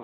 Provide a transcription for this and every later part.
راحمون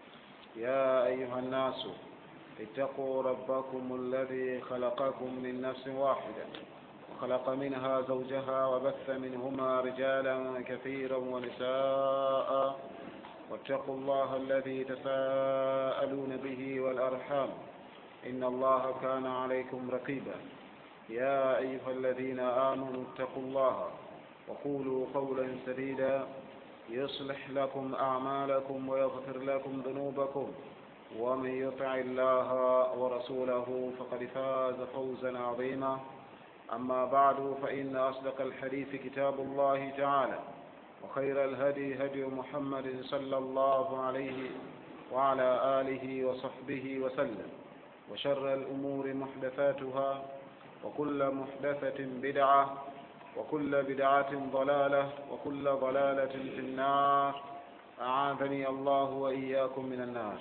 يا أيها الناس اتقوا ربكم الذي خلقكم من نفس واحدة وخلق منها زوجها وبث منهما رجالا كثيرا ونساء واتقوا الله الذي تساءلون به والأرحام إن الله كان عليكم رقيبا يا أيها الذين آمنوا اتقوا الله وقولوا قولا سديدا يصلح لكم أعمالكم ويغفر لكم ذنوبكم ومن يطع الله ورسوله فقد فاز فوزا عظيما أما بعد فإن أصدق الحديث كتاب الله تعالى وخير الهدي هدي محمد صلى الله عليه وعلى آله وصحبه وسلم وشر الأمور محدثاتها وكل محدثة بدعة وكل بدعة ضلالة وكل ضلالة في النار أعاذني الله وإياكم من النار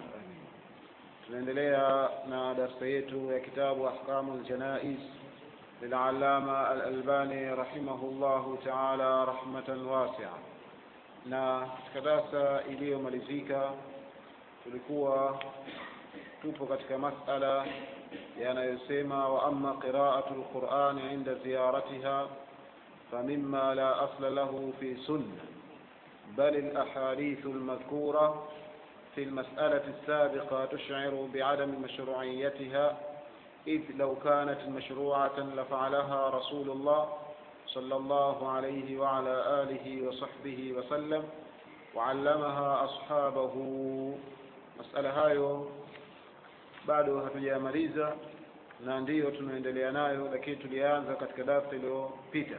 tunaendelea na darsa yetu ya kitabu ahkamu ljanais lilalama alalbani rahimahullahu taala rahmatan wasia na katika darsa iliyomalizika tulikuwa tupo katika masala yanayosema wa ama qiraatu lqurani inda ziyaratiha فمما لا أصل له في سنة بل الأحاديث المذكورة في المسألة السابقة تشعر بعدم مشروعيتها إذ لو كانت مشروعة لفعلها رسول الله صلى الله عليه وعلى آله وصحبه وسلم وعلمها أصحابه مسألة هايو bado hatujamaliza na ndiyo tunaendelea nayo lakini tulianza katika darsa iliyopita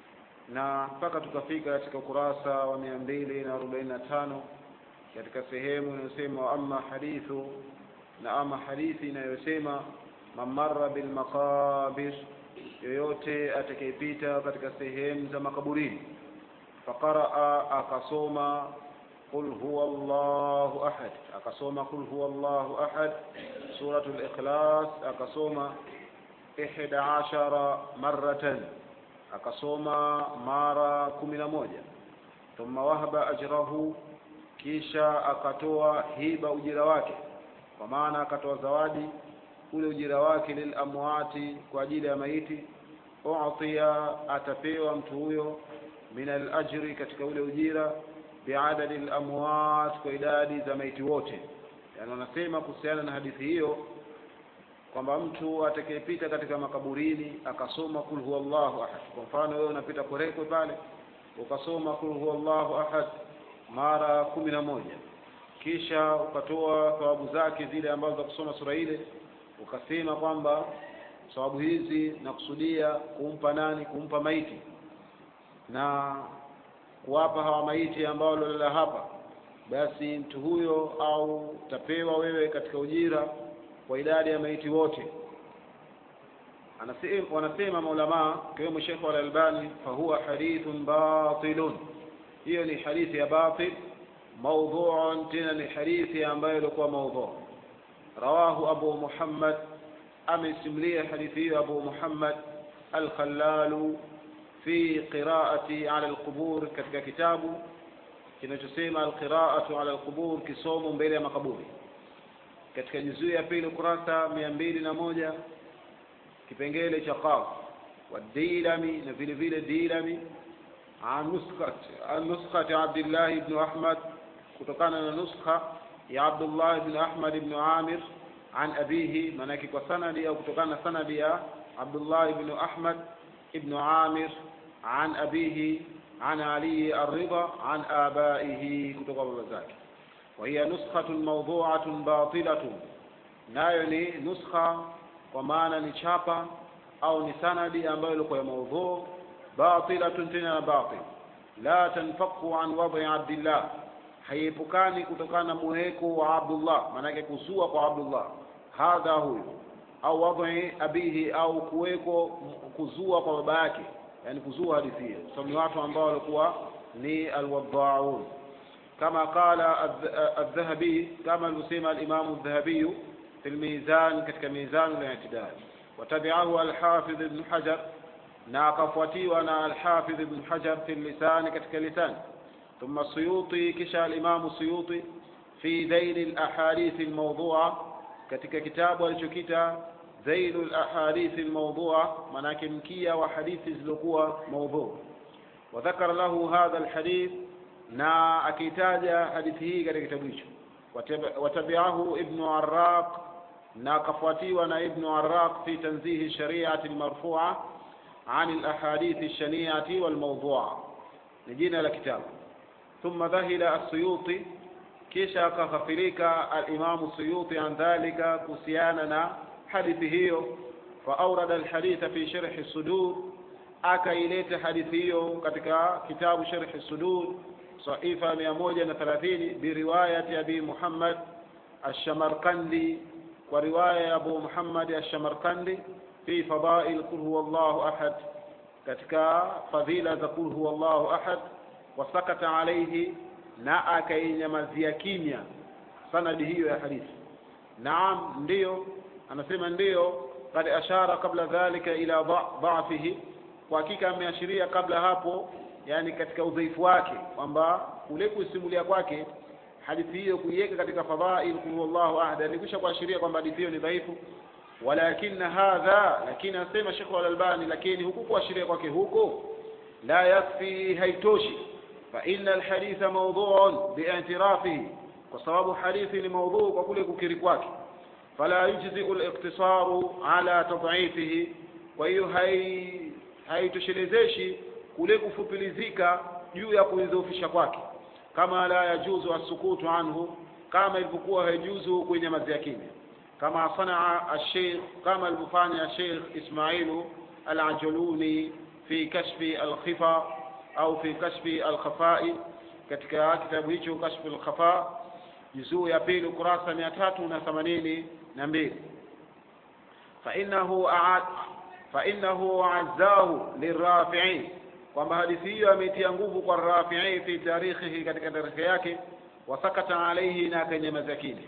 na mpaka tukafika katika ukurasa wa mia mbili na arobaini na tano katika sehemu inayosema ama hadithu na ama hadithi inayosema mamara bilmaqabir yoyote atakayepita katika sehemu za makaburini faqaraa akasoma qul huwa llahu ahad akasoma qul huwa llahu ahad suratu likhlas akasoma ihda ashara maratan akasoma mara kumi na moja thumma wahaba ajrahu kisha akatoa hiba ujira wake kwa maana akatoa zawadi ule ujira wake lilamwati kwa ajili ya maiti utia atapewa mtu huyo min alajri katika ule ujira biadadi lamwat kwa idadi za maiti wote yani wanasema kuhusiana na hadithi hiyo kwamba mtu atakayepita katika makaburini akasoma kul huwa llahu ahad kwa mfano wewe unapita korekwe pale ukasoma kul huwa llahu ahad mara kumi na moja kisha ukatoa thawabu zake zile ambazo za kusoma sura ile ukasema kwamba thawabu hizi nakusudia kumpa nani kumpa maiti na kuwapa hawa maiti ambao walolala hapa basi mtu huyo au utapewa wewe katika ujira kwa idadi ya maiti wote anasema wanasema maulamaa kiwemo Sheikh Al-Albani fahuwa hadithun batilun hiyo ni hadithi ya batil maudhu'un tena ni hadithi ambayo ilikuwa maudhu rawahu Abu Muhammad amesimlia hadithi hiyo Abu Muhammad Al-Khallalu fi qira'ati ala al-qubur katika kitabu kinachosema al-qira'atu ala al-qubur kisomo mbele ya makaburi katika juzuu ya pili ukurasa mia mbili na moja kipengele cha qaf wadilami na vile vile dilami an nuskhati abdillahi ibnu ahmad kutokana na nuskha ya abdullah ibnu ahmad ibnu amir an abihi maanake kwa sanadi au kutokana na sanadi ya abdullah ibnu ahmad ibnu amir an abihi an ali الرضا عن آبائه kutoka baba zake وهي نسخة موضوعة باطلة nayo ni nuskha kwa maana ni chapa au ni sanadi ambayo ilikuwa ya maudhu batilatun tena na batil la tanfaku an wadhi abdillah haiepukani kutokana na muweko wa abdullah maanake kuzua kwa abdullah hadha huyu au wadhi abihi au kuweko kuzua kwa baba yake yani kuzua hadithi hiyo sababu ni watu ambao walikuwa ni alwadhaun كما قال الذهبي كما المسلم الإمام الذهبي في الميزان كتك ميزان الاعتدال وتبعه الحافظ ابن حجر ناقفتي وانا الحافظ ابن حجر في اللسان كتك لسان ثم السيوطي كشى الإمام السيوطي fi dhaili lahadithi lmaudhua katika kitabu alichokita dhailu lahadithi lmaudhua maanake mkia wa hadithi zilizokuwa maudhu wadhakara lahu hadha lhadith na akiitaja hadithi hii katika kitabu hicho watabiahu ibnu araq na akafuatiwa na ibnu araq fi tanzihi shariati lmarfua an lahadithi lshaniati walmaudhua ni jina la kitabu ثم ذهل السيوطي kisha akaghafirika alimamu suyuti an dhalika kuhusiana na hadithi hiyo faaurada alhaditha fi sharhi sudur akaileta hadithi hiyo katika kitabu sharhi sudur saifa mia moja na thelathini biriwayati abi muhammad alshamarkandi kwa riwaya ya abu muhammad alshamarkandi fi fadail qul huwa llahu ahad katika fadhila za qul huwa llahu ahad wasakata alaihi na akainyamazia kimya sanadi hiyo ya hadithi naam ndiyo anasema ndiyo kad ashara kabla dhalika ila dhafihi kwa hakika ameashiria kabla hapo yani katika udhaifu wake kwamba kule kuisimulia kwake hadithi hiyo kuiweka katika fadhail kul huwallahu ahad alikwisha kuashiria kwamba hadithi hiyo ni dhaifu walakin hadha lakini anasema Sheikh Al-Albani lakini huku kuashiria kwake huko la yakfi haitoshi فإن الحديث موضوع باعترافه وصواب حديث لموضوع وكل كريكواك فلا يجزئ الاقتصار على تضعيفه وهي هي haitoshelezeshe kule kufupilizika juu ya kuidhoofisha kwake kama la yajuzu asukutu anhu kama ilivyokuwa haijuzu kuinyamazia kimya kama sanaa alsheikh kama alivyofanya sheikh ismailu alajuluni fi kashfi alkhifa au fi kashfi alkhafai katika kitabu hicho kashfi alkhafa juzuu ya pili ukurasa mia tatu na themanini na mbili fainahu fainahu azzahu lirafii kwamba hadithi hiyo ameitia nguvu kwa rafii fi tarikhihi katika tarikhi yake wasakata alaihi na akanyamaza kimya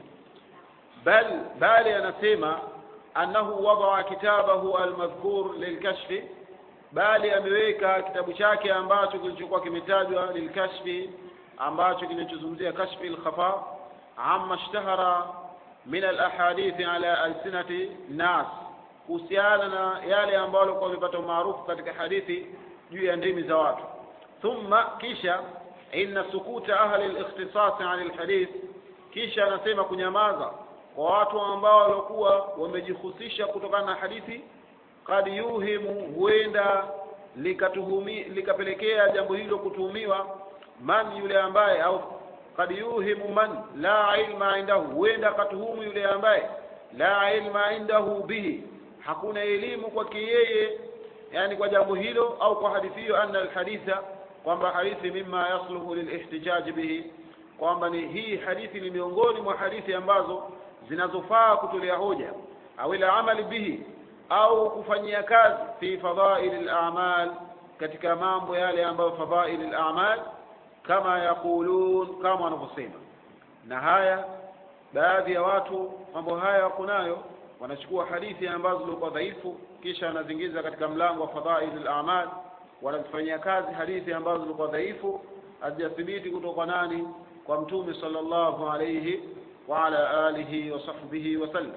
bal bali anasema annahu wadaa kitabahu almadhkur lilkashfi bali ameweka kitabu chake ambacho kilichokuwa kimetajwa lilkashfi ambacho kinachozungumzia kashfi alkhafa amma ishtahara min alahadithi ala alsinati nas kuhusiana na yale ambayo walikuwa wamepata maarufu katika hadithi juu ya ndimi za watu thumma kisha inna sukuta ahli alikhtisas an alhadith kisha anasema kunyamaza kwa watu ambao walikuwa wamejihusisha kutokana na hadithi kad yuhimu huenda likatuhumi likapelekea jambo hilo kutuhumiwa man yule ambaye au kad yuhimu man la ilma indahu huenda akatuhumu yule ambaye la ilma indahu bihi hakuna elimu kwake yeye yani kwa jambo hilo au kwa hadithi hiyo anna alhaditha kwamba hadithi mima yasluhu lilihtijaji bihi kwamba ni hii hadithi ni miongoni mwa hadithi ambazo zinazofaa kutolea hoja au ila amali bihi au kufanyia kazi fi fadhaili al-a'mal katika mambo yale ambayo fadhaili al-a'mal kama yaqulun kama wanavyosema na haya baadhi ya watu mambo haya wako nayo wanachukua hadithi ambazo zilikuwa dhaifu kisha wanazingiza katika mlango wa fadhaili al-a'mal wanazifanyia kazi hadithi ambazo zilikuwa dhaifu hazijathibiti kutoka nani kwa mtume sallallahu alayhi wa ala alihi wa sahbihi wa sallam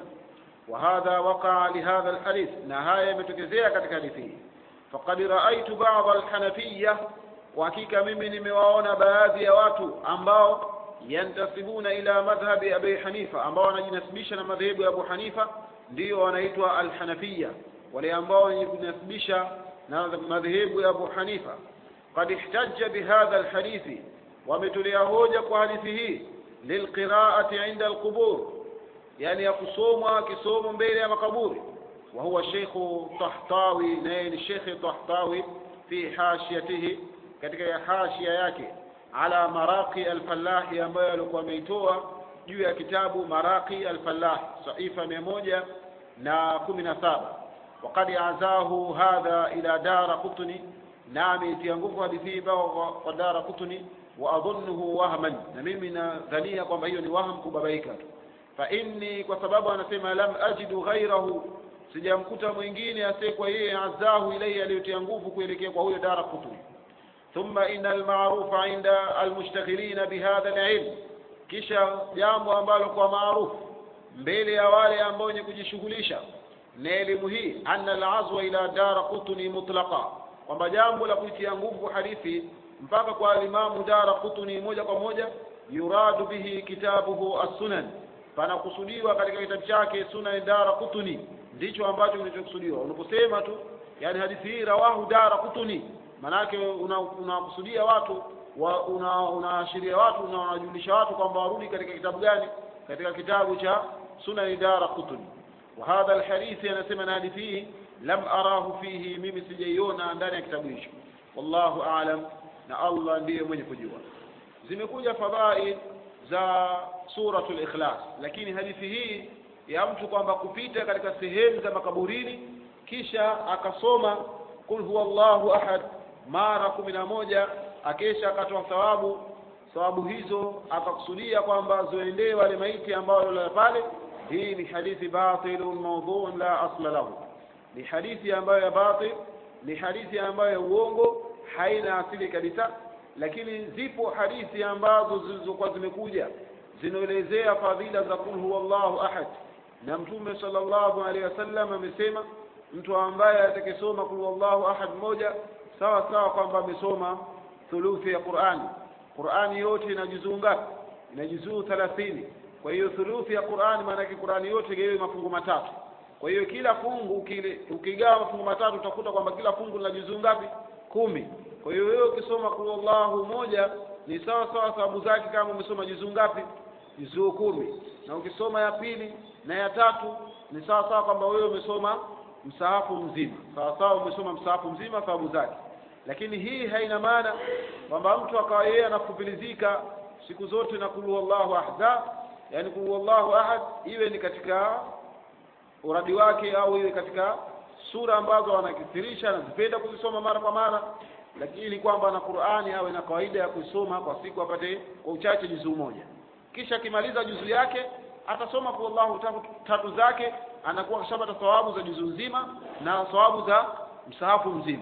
وهذا وقع لهذا الحديث نهاية متكزية katika hadithi hii فقد رأيت بعض الحنفية وحقيقة mimi nimewaona baadhi ya watu ambao yantasibuna ila madhhabi Abi Hanifa ambao wanajinasibisha na madhehebu ya Abu Hanifa ndio wanaitwa al-Hanafiya wale ambao wenye kujinasibisha na madhehebu ya Abu Hanifa قد احتج بهذا الحديث wametolea hoja kwa hadithi hii lilqiraati inda alqubur yani ya kusomwa kisomo mbele ya makaburi wa huwa Sheikh Tahtawi naye ni Sheikh Tahtawi fi hashiyatihi katika ya hashia yake ala maraqi al-fallahi ambayo alikuwa ameitoa juu ya kitabu maraqi al-fallah saifa mia moja na kumi na saba وقد عزاه هذا إلى دار قطني نعم يتيانغوف hadithi kwa dara qutni waadhunnuhu wahman na mimi nadhania kwamba hiyo ni waham kubabaika tu fa inni kwa sababu anasema lam ajidu ghairahu sijamkuta mwingine asiyekuwa yeye azahu ilayhi aliyotia nguvu kuelekea kwa huyo dara qutni thumma inna alma'rufa inda almushtaghilina bihadha alilm kisha jambo ambalo kwa maarufu mbele ya wale ambao wenye kujishughulisha na elimu hii anna alazwa ila dara qutni mutlaqa kwamba jambo la kuitia nguvu hadithi mpaka kwa alimamu dara qutni moja kwa moja yuradu bihi kitabuhu as-sunan panakusudiwa katika kitabu chake sunan dara qutni ndicho ambacho kinachokusudiwa unaposema tu yani hadithi hii rawahu dara qutni manake unakusudia una watu wa unaashiria una watu na unajulisha watu kwamba warudi katika kitabu gani katika kitabu cha sunan dara qutni wa hadha alhadith anasema na hadithi hii lam arahu fihi mimi sijaiona ndani ya kitabu hicho wallahu aalam na Allah ndiye mwenye kujua zimekuja fadhail za suratul ikhlas lakini hadithi hii ya mtu kwamba kupita katika sehemu za makaburini kisha akasoma kul huwa Allahu ahad mara kumi na moja akesha akatoa thawabu thawabu hizo akakusudia kwamba zoendee wale maiti ambao walala pale hii ni hadithi batilun mawdhu'un la asla lahu ni hadithi ambayo ya batil ni hadithi ambayo ya uongo haina asili kabisa lakini zipo hadithi ambazo zilizokuwa zimekuja zinaelezea fadhila za kul huwallahu ahad na mtume sallallahu alaihi wasallam amesema mtu ambaye atakesoma kul huwallahu ahad moja sawa sawa kwamba amesoma thuluthi ya Qur'ani Qur'ani yote ina juzuu ngapi ina juzuu 30 kwa hiyo thuluthi ya Qur'ani maana yake Qur'ani yote gawe mafungu matatu kwa hiyo kila fungu kile ukigawa mafungu matatu utakuta kwamba kila fungu lina juzuu ngapi kumi kwa hiyo wewe ukisoma kul Allahu moja ni sawa sawa sababu zake kama umesoma juzuu ngapi juzuu kumi na ukisoma ya pili na ya tatu ni sawa sawa kwamba wewe umesoma msahafu mzima sawa sawa umesoma msahafu mzima sababu zake lakini hii haina maana kwamba mtu akawa yeye anakupilizika siku zote na kulu wallahu ahad yani kulu wallahu ahad iwe ni katika uradi wake au iwe katika sura ambazo anakithirisha anazipenda kuzisoma mara kwa mara lakini kwamba na Qur'ani awe na kawaida ya kusoma kwa siku apate kwa uchache juzuu moja kisha akimaliza juzuu yake atasoma kwa Allahu tatu, tatu zake anakuwa kishapata thawabu za juzuu nzima na thawabu za msahafu mzima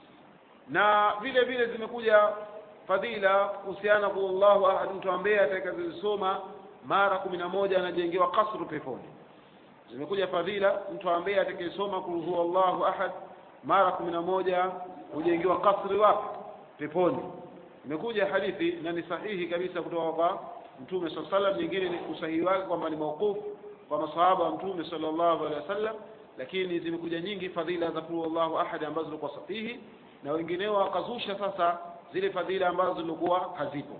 na vile vile zimekuja fadhila kuhusiana kwa Allahu ahad mtu ambaye atakazisoma mara kumi na moja anajengewa kasru peponi zimekuja fadhila mtu ambaye atakayesoma kul huwa Allahu ahad mara kumi na moja hujengewa kasri wapi peponi imekuja hadithi na ni sahihi kabisa kutoka kwa mtume sallallahu alaihi wasallam nyingine ni usahihi wake kwamba ni mauqufu kwa masahaba wa mtume sallallahu alaihi wasallam lakini zimekuja nyingi fadhila za kul Allahu ahad ambazo zilikuwa sahihi na wengineo wakazusha sasa zile fadhila ambazo zilikuwa hazipo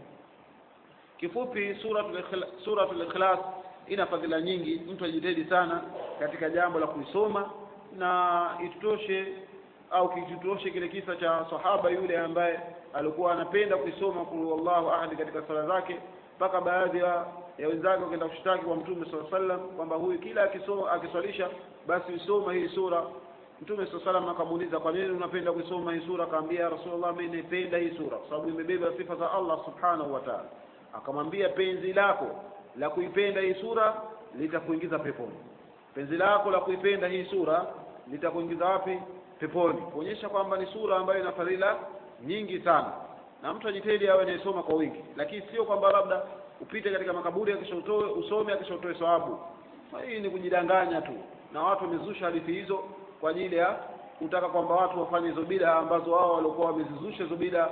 kifupi suratul ikhlas, suratul ikhlas ina fadhila nyingi mtu ajitahidi sana katika jambo la kuisoma na itutoshe au kitutoshe kile kisa cha sahaba yule ambaye alikuwa anapenda kuisoma kul wallahu ahad katika sala zake mpaka baadhi ya ya wenzake wakaenda kushtaki kwa mtume sallallahu alaihi wasallam kwamba huyu kila akisoma akiswalisha basi usoma hii sura mtume sallallahu alaihi wasallam akamuuliza kwa nini unapenda kuisoma hii sura akamwambia rasulullah mimi napenda hii sura kwa sababu imebeba sifa za Allah subhanahu wa ta'ala akamwambia penzi lako la kuipenda hii sura litakuingiza peponi penzi lako la kuipenda hii sura litakuingiza wapi peponi kuonyesha kwamba ni sura ambayo ina fadhila nyingi sana na mtu ajitahidi awe anayesoma kwa wingi lakini sio kwamba labda upite katika makaburi akisha utoe usome akisha utoe sawabu hii ni kujidanganya tu na watu wamezusha hadithi hizo kwa ajili ya kutaka kwamba watu wafanye hizo bida ambazo wao walikuwa wamezizusha hizo bida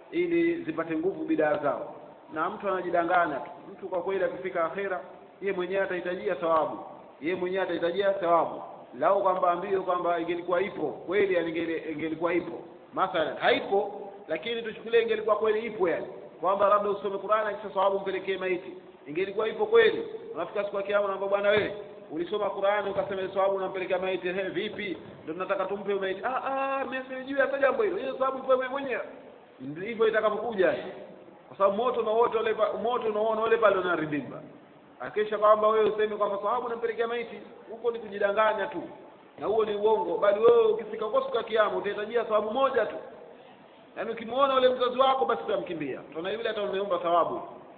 ili zipate nguvu bidaa zao na mtu anajidanganya tu mtu kwa kweli akifika akhera yeye mwenyewe atahitajia thawabu yeye mwenyewe atahitajia thawabu lau kwamba ambio kwamba ingelikuwa ipo kweli yani ingelikuwa ipo mathalan haipo lakini tuchukulie ingelikuwa kweli ipo yani kwamba labda usome Qur'ani kisha thawabu mpelekee maiti ingelikuwa ipo kweli unafika siku ya kiyama unaambia bwana wewe ulisoma Qur'ani ukasema thawabu unampelekea maiti he vipi ndio tunataka tumpe maiti ah ah mimi sijui hata jambo hilo hiyo thawabu ipo mwenyewe ndivyo itakapokuja kwa sababu moto na wote wale moto unaona wale pale unaridhimba akisha kwamba wewe useme kwamba sababu unampelekea maiti huko ni kujidanganya tu na huo ni uongo bali wewe ukifika kwa siku ya kiyama utahitajia thawabu moja tu yaani ukimwona ule mzazi wako basi utamkimbia tuna yule hata umeomba thawabu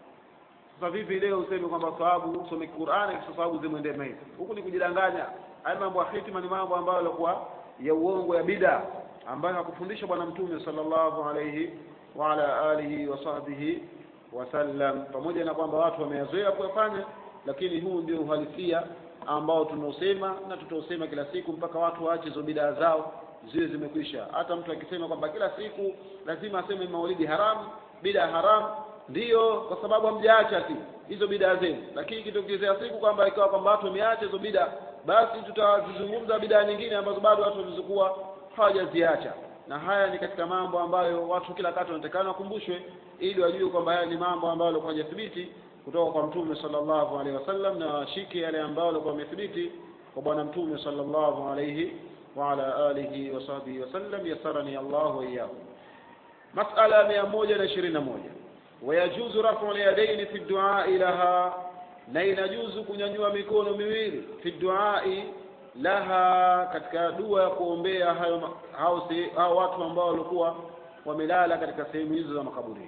sasa vipi leo useme kwamba thawabu usome Qur'ani kisha thawabu zimwendee maiti huku ni kujidanganya haya mambo ya hitima ni mambo ambayo yalikuwa ya uongo ya bid'a ambayo hakufundisha bwana mtume sallallahu alayhi wa ala alihi wa sahbihi wasallam pamoja na kwamba watu wameyazoea kuyafanya lakini huu ndio uhalisia ambao tunaosema na tutaosema kila siku mpaka watu waache hizo bidaa zao ziwe zimekwisha hata mtu akisema kwamba kila siku lazima aseme maulidi haramu bidaa haramu ndiyo kwa sababu hamjaacha tu hizo bidaa zenu lakini ikitokezea siku kwamba ikawa kwamba watu wameacha hizo bidaa basi tutazizungumza bidaa nyingine ambazo bado watu walizokuwa hawajaziacha na haya ni katika mambo ambayo watu kila kati wanatakana wakumbushwe ili wajue kwamba haya ni mambo ambayo yalikuwa hajathibiti kutoka kwa mtume sallallahu alaihi wasallam na washike yale ambayo yalikuwa yamethibiti kwa bwana mtume sallallahu alaihi wa ala alihi wa sahbihi wasallam yasarani Allah wa iyyakum masala mia moja na ishirini na moja wayajuzu rafu lyadaini fi duai laha na inajuzu kunyanyua mikono miwili fi duai laha katika dua ya kuombea hayo hao, hao watu ambao walikuwa wamelala katika sehemu hizo za makaburini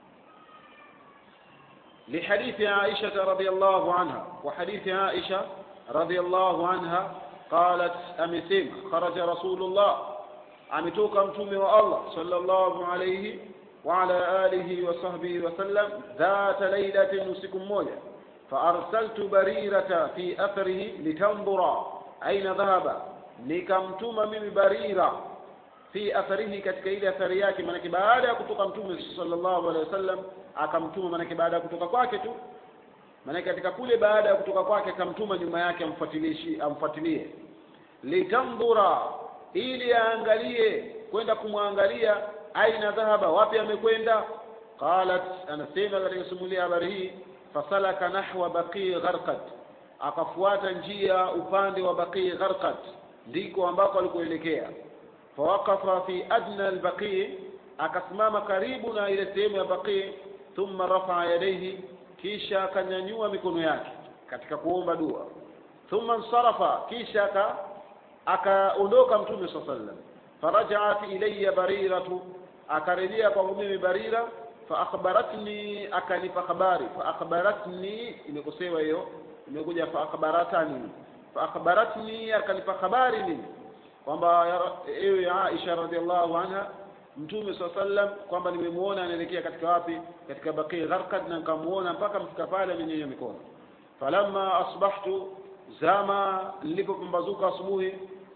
لحديث عائشة رضي الله عنها وحديث عائشة رضي الله عنها قالت أمسيم خرج رسول الله أمتوك أمتوم والله صلى الله عليه وعلى آله وصحبه وسلم ذات ليلة نسكم موجة فأرسلت بريرة في أثره لتنظر أين ذهب nikamtuma mimi barira fi atharihi katika ile athari yake maanake baada ya kutoka mtume sallallahu alaihi wasallam akamtuma maanake baada ya kutoka kwake tu maanake katika kule baada ya kutoka kwake akamtuma nyuma yake amfuatilishi amfuatilie litandhura ili aangalie kwenda kumwangalia aina dhahaba wapi amekwenda qalat anasema katika simulia habari hii fasalaka nahwa baqii gharqat akafuata njia upande wa baqii gharqat ndiko ambako alikoelekea fawaqafa fi adna albaqii akasimama karibu na ile sehemu ya baqii thumma rafaa yadaihi kisha akanyanyua mikono yake katika kuomba dua thumma nsarafa kisha aka akaondoka mtume saa sallam farajaat ilayya bariratu akarejea kwangu mimi barira faakhbaratni akanipa habari faakhbaratni imekosewa hiyo imekuja faakhbaratani faakhbaratni akanipa habari mimi kwamba ewe Aisha radhiallahu anha mtume saa sallam kwamba nimemuona anaelekea katika wapi katika baqi gharqad na nikamuona mpaka mfika pale amenyenya mikono falamma asbahtu zama nilipopambazuka asubuhi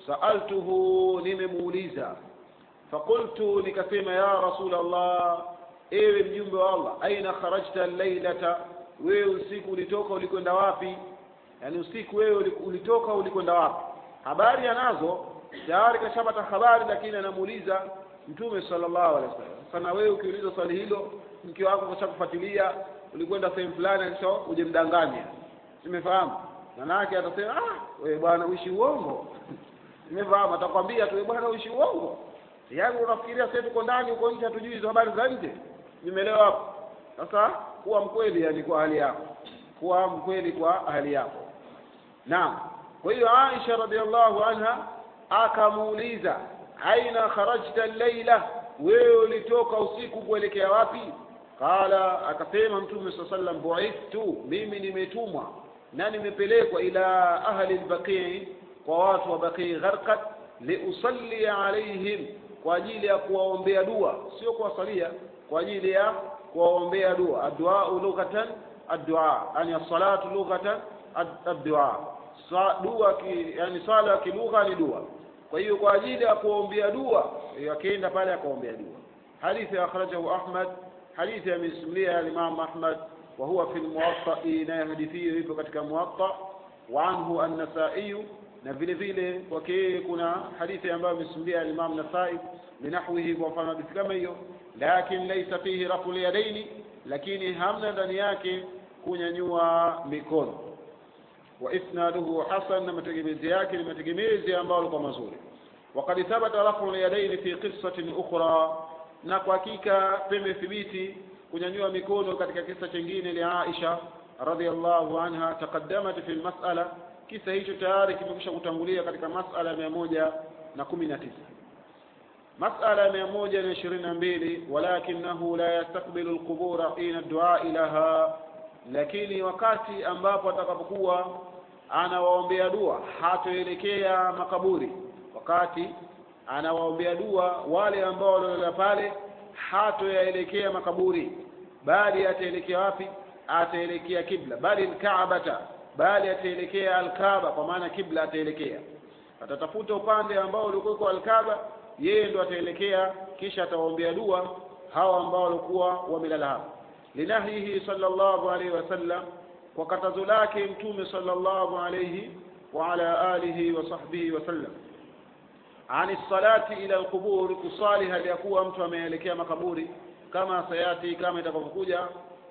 saaltuhu nimemuuliza faqultu nikasema ya rasul allah ewe mjumbe wa allah aina kharajta lailata wewe usiku ulitoka ulikwenda wapi yaani usiku wewe ulitoka ulikwenda wapi habari anazo tayari kashapata habari lakini anamuuliza mtume sallallahu alaihi wasallam sana wewe ukiuliza swali hilo mke wako kashakufuatilia ulikwenda sehemu fulani kisha ujemdanganya simefahamu manake atasema ah wewe bwana uishi uongo simefahamu atakwambia tu bwana uishi uongo yaani unafikiria sasa tuko ndani uko nje hatujui hizo habari za nje nimeelewa hapo sasa kuwa mkweli yani kwa hali yako kuwa mkweli kwa hali yako naam kwa hiyo Aisha radhiallahu anha akamuuliza aina kharajta laila wewe ulitoka usiku kuelekea wapi qala akasema mtume saa sallam buithtu mimi nimetumwa na nimepelekwa ila ahli lbaqii kwa watu wa baqii gharqat liusalli alaihim kwa ajili ya kuwaombea dua sio kuwasalia kwa ajili ya kuwaombea dua adduau lughatan addua yani assalatu lughatan addua dua ki, yani swala kilugha ni dua kwa hiyo kwa ajili ya kuombea dua akaenda pale akaombea dua hadithi akhrajahu ahmad hadithi amesimulia al-imam ahmad wa huwa fi al-muwatta na hadithi hiyo ipo katika muwatta wa anhu an-nasai na vile vile kwake kuna hadithi ambayo amesimulia al-imam nasai linahwihi kwa mfano hadithi kama hiyo lakin laysa fihi raful yadaini lakini hamna ndani yake kunyanyua mikono وإسناده حسن لما تجميزياك لما تجميزي أمبال مزوري وقد ثبت رفع اليدين في قصة أخرى نقوكيك بم ثبيتي kunyanyua mikono katika kisa chingine li Aisha radhiallahu anha taqaddamat fi almas'ala kisa hicho tayari kimekwisha kutangulia katika mas'ala mia moja na kumi na tisa mas'ala mia moja na ishirini na mbili walakinahu la yastaqbilu alqubura hina du'a ilaha lakini wakati ambapo atakapokuwa anawaombea dua hatoelekea makaburi wakati anawaombea dua wale ambao waliolala pale hatoyaelekea makaburi bali ataelekea wapi ataelekea kibla bali alkaabata bali ataelekea alkaaba kwa maana kibla ataelekea atatafuta upande ambao ulikuwa kwa alkaaba yeye ndo ataelekea kisha atawaombea dua hawa ambao walikuwa wamelala hapo linahyihi sallallahu alaihi wasallam kwa katazo lake mtume sallallahu alaihi wa ala alihi wa sahbihi wasallam ani salati ila alqubur kusali hali ya kuwa mtu ameelekea makaburi kama sayati kama itakavyokuja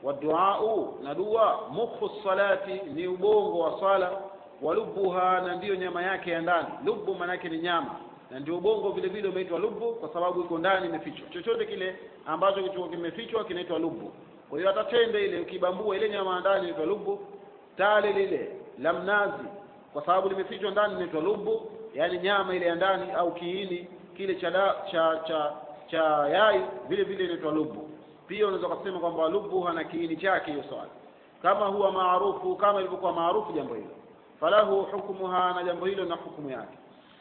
waduau na dua mukhu salati ni ubongo wa sala walubuha na ndiyo nyama yake ya ndani lubu maanake ni nyama na ndio ubongo vile vile umeitwa lubu kwa sababu iko ndani imefichwa chochote kile ambacho kilichokuwa kimefichwa kinaitwa lubu kwa hiyo hata tende ile ukibambua ile nyama ya ndani inaitwa lubu tale lile la mnazi kwa sababu limefichwa ndani inaitwa lubu yaani nyama ile ya ndani au kiini kile cha da, cha cha cha yai vile vile inaitwa lubu pia unaweza kusema kwamba lubu hana kiini chake hiyo swali kama huwa maarufu kama ilivyokuwa maarufu jambo hilo falahu hukmuha na jambo hilo na hukumu yake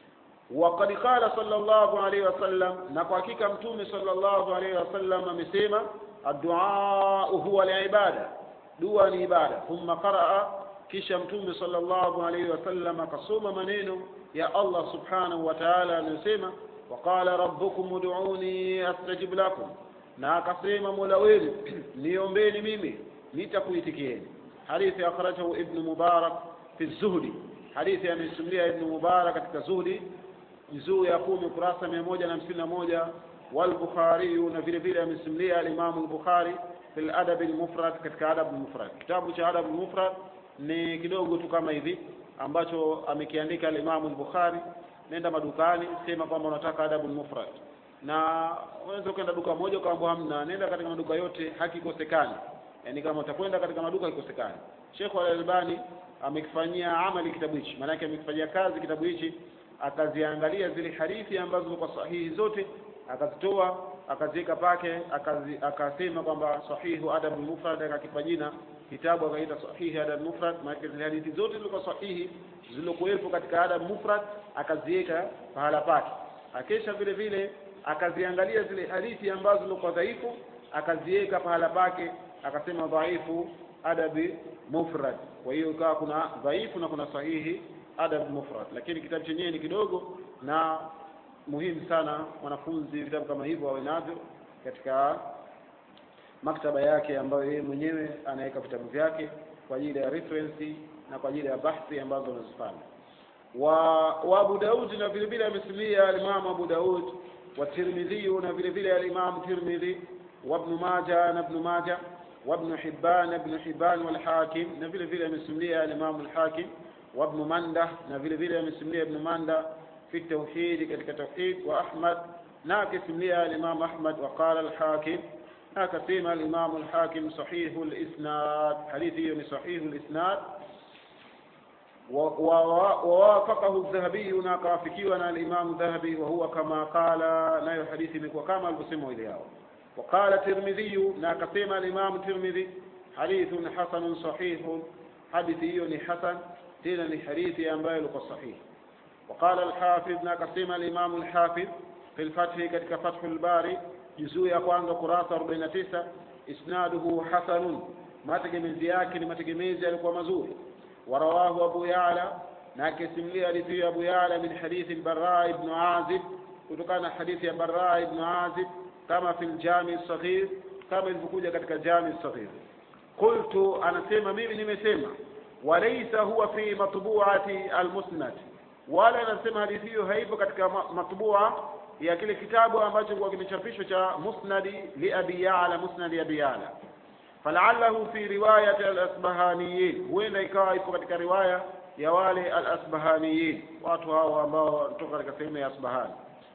وقد قال صلى الله عليه وسلم نقاكيك متومي صلى الله عليه وسلم مسيما الدعاء هو العبادة دعاء العبادة ثم قرأ كيش متومي صلى الله عليه وسلم قصوم منينه يا الله سبحانه وتعالى نسيما وقال ربكم ادعوني استجب لكم na akasema mola wenu niombeni mimi nitakuitikieni hadithi akhrajahu ibnu mubarak fi zuhdi hadithi amesimulia ibnu mubarak katika zuhdi juzuu ya kumi kurasa mia moja na hamsini na moja walbukhariyu na vile vile amesimulia alimamu lbukhari fi ladabi lmufrad katika adabu lmufrad kitabu cha adabu lmufrad ni kidogo tu kama hivi ambacho amekiandika alimamu lbukhari nenda madukani sema kwamba unataka adabu lmufrad na unaweza ukaenda duka moja ukaambwa hamna nenda katika maduka yote hakikosekani yaani kama utakwenda katika maduka hakikosekani Sheikh Al-Albani amekifanyia amali kitabu hichi maanake amekifanyia kazi kitabu hichi akaziangalia zile hadithi ambazo zilikuwa sahihi zote akazitoa akaziweka pake akazi, akasema kwamba sahihu adab mufrad akakipa jina kitabu akaita sahihi adab mufrad maana zile hadithi zote zilikuwa sahihi zilizokuwepo katika adab mufrad akaziweka pahala pake akesha vile vile akaziangalia zile hadithi ambazo zilikuwa dhaifu akaziweka pahala pake akasema dhaifu adabi mufrad kwa hiyo ikawa kuna dhaifu na kuna sahihi adab mufrad lakini kitabu chenyewe ni kidogo na muhimu sana mwanafunzi vitabu kama hivyo awe navyo katika maktaba yake ambayo yeye mwenyewe anaweka vitabu vyake kwa ajili ya reference na kwa ajili ya bahthi ambazo anazifanya wa, wa Abu Daud na vile vile amesimulia al-Imam Abu Daud wa Tirmidhi na vile vile al-Imam Tirmidhi wa Ibn Majah na Ibn Majah wa Ibn Hibban Ibn Hibban wal Hakim na vile vile amesimulia al-Imam al-Hakim wa Ibn Manda na vile vile amesimulia Ibn Manda fi tauhid katika tauhid wa Ahmad na akisimulia al-Imam Ahmad wa qala al-Hakim na akasema al-Imam al-Hakim sahihu al-isnad hadithi hiyo ni sahihu al-isnad ووافقه الذهبي ناقافكيوا الإمام الذهبي وهو كما قال نايو حديث مكوا كما البسمه إليه وقال الترمذي ناقسم الإمام الترمذي حديث حسن صحيح حديثي حسن تين حديث أنبايل صحيح وقال الحافظ ناقسم الإمام الحافظ في الفتح كتك فتح الباري جزء يقوان قراصة 49 إسناده حسن ما تجمز ياكل ما تجمز يلقى مزور ورواه أبو يعلى ناكس لي حديث أبو يعلى من حديث البراء بن عازب وكان حديث البراء بن عازب كما في الجامع الصغير كما ilivyokuja katika jami الصغير قلت anasema mimi nimesema وليس هو في مطبوعة المسند wala anasema hadithi hiyo haipo katika matbua ya kile kitabu ambacho kwa kimechapishwa cha musnadi li abi ya'la musnadi abi ya'la falaallahu fi riwayati al-asbahaniyin huenda ikawa ipo katika riwaya ya wale al-asbahaniyin watu hao ambao wanatoka katika sehemu ya asbahani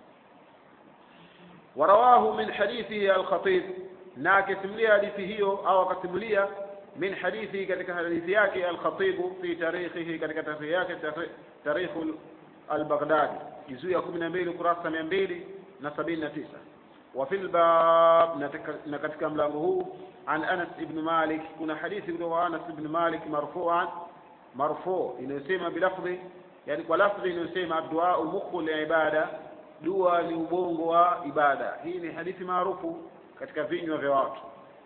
warawahu min hadithi al-khatib na akisimulia hadithi hiyo au akasimulia min hadithi katika hadithi yake al-khatib fi tarikhihi katika tarikhi yake tarikh al-baghdadi juzuu ya 12 kurasa 279 وفي الباب na katika mlango huu عن أنس بن مالك كنا حديث كنا أنس بن مالك مرفوعا مرفوع inayosema bilafdhi yani kwa lafdhi inayosema duau mukhu liibada dua ni ubongo wa ibada hii ni hadithi maarufu katika vinywa vya watu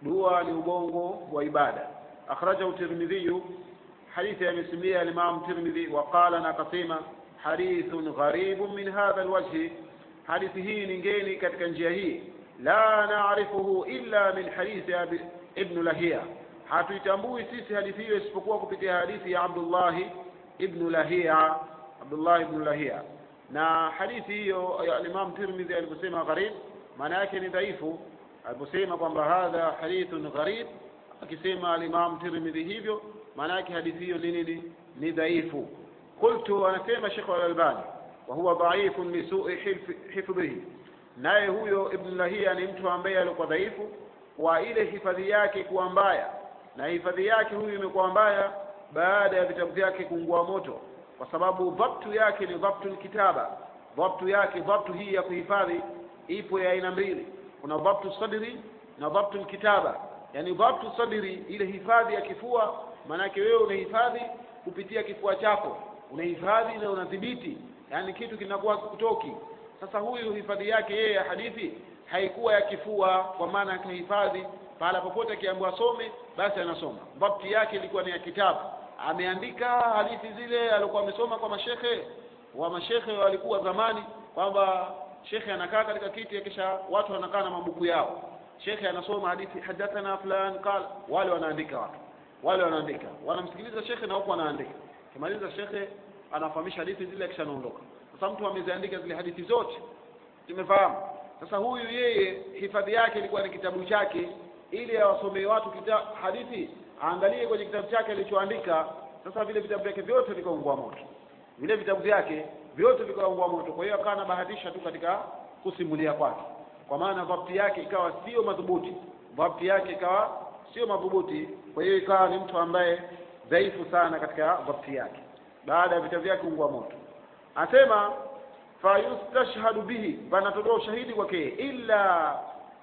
dua ni ubongo wa ibada akhrajahu tirmidhiyu hadithi amesimia alimam tirmidhi waqala na akasema hadithun gharibun min hadha alwajhi hadithi hii ni ngeni katika njia hii la naarifuhu illa min hadithi abi ibn lahia hatuitambui sisi hadithi hiyo isipokuwa kupitia hadithi ya abdullahi ibnu lahia abdullah ibnu lahia na hadithi hiyo ya alimam tirmidhi aliposema gharib maana yake ni dhaifu aliposema kwamba hadha hadithun gharib akisema alimam tirmidhi hivyo maana yake hadithi hiyo ni nini ni dhaifu qultu anasema shekh alalbani wa huwa dhaifun lisui hifdhihi naye huyo ibn lahia ni mtu ambaye alikuwa dhaifu kwa ile hifadhi yake kuwa mbaya na hifadhi yake huyu imekuwa mbaya baada ya vitabu vyake kuungua moto kwa sababu dhabtu yake ni dhabtu kitaba dhabtu yake dhabtu hii ya kuhifadhi ipo ya aina mbili kuna dhabtu sadri na dhabtu kitaba yani dhabtu sadri ile hifadhi ya kifua maanake wewe unahifadhi kupitia kifua chako unahifadhi na unadhibiti yani kitu kinakuwa kutoki sasa huyu hifadhi yake yeye ya hadithi haikuwa ya kifua kwa maana akahifadhi pahala popote akiambiwa some basi anasoma dhabti yake ilikuwa ni ya kitabu ameandika hadithi zile alikuwa amesoma kwa mashekhe wa mashekhe walikuwa zamani kwamba shekhe anakaa katika kiti kisha watu wanakaa na mabuku yao shekhe anasoma hadithi hadathana fulan qala wale wanaandika watu wale wanaandika wanamsikiliza shekhe na huko wanaandika kimaliza shekhe anafahamisha hadithi zile kisha anaondoka sasa mtu ameziandika zile hadithi zote tumefahamu sasa huyu yeye hifadhi yake ilikuwa ni kitabu chake ili awasomee watu kita, hadithi aangalie kwenye kitabu chake alichoandika sasa vile vitabu vyake vyote vikaungua moto vile vitabu vyake vyote vikaungua moto kwa hiyo akawa anabahatisha tu katika kusimulia kwake kwa maana dhabti yake ikawa sio madhubuti dhabti yake ikawa sio madhubuti kwa hiyo ikawa ni mtu ambaye dhaifu sana katika dhabti yake baada ya vitabu vyake kuungua moto asema fayustashhadu bihi panatolewa ushahidi kwake illa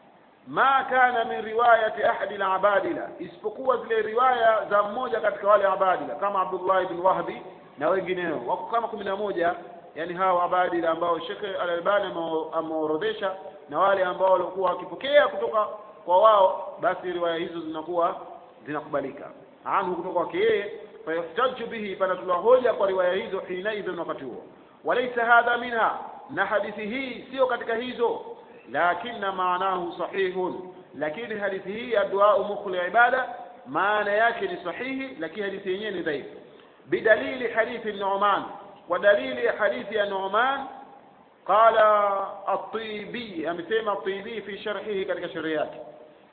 ma kana min riwayati ahadi labadila isipokuwa zile riwaya za mmoja katika wale abadila kama abdullah ibn wahbi na wengineo wako kama kumi na moja yani hawa abadila ambao shekhe alalbani ameorodhesha na wale ambao walikuwa wakipokea kutoka kwa wao basi riwaya hizo zinakuwa zinakubalika anhu kutoka kwake yeye fayuhtaju bihi panatolewa hoja kwa riwaya hizo hinaidhin wakati huo walaisa hadha minha na hadithi hii sio katika hizo lakina maanahu sahihun lakini hadithi hii ya duau mukhli ibada maana yake ni sahihi lakini hadithi yenyewe ni dhaifu bidalili hadithi numan kwa dalili ya hadithi ya numan qala at-tibi amesema at-tibi fi sharhihi katika sharhi yake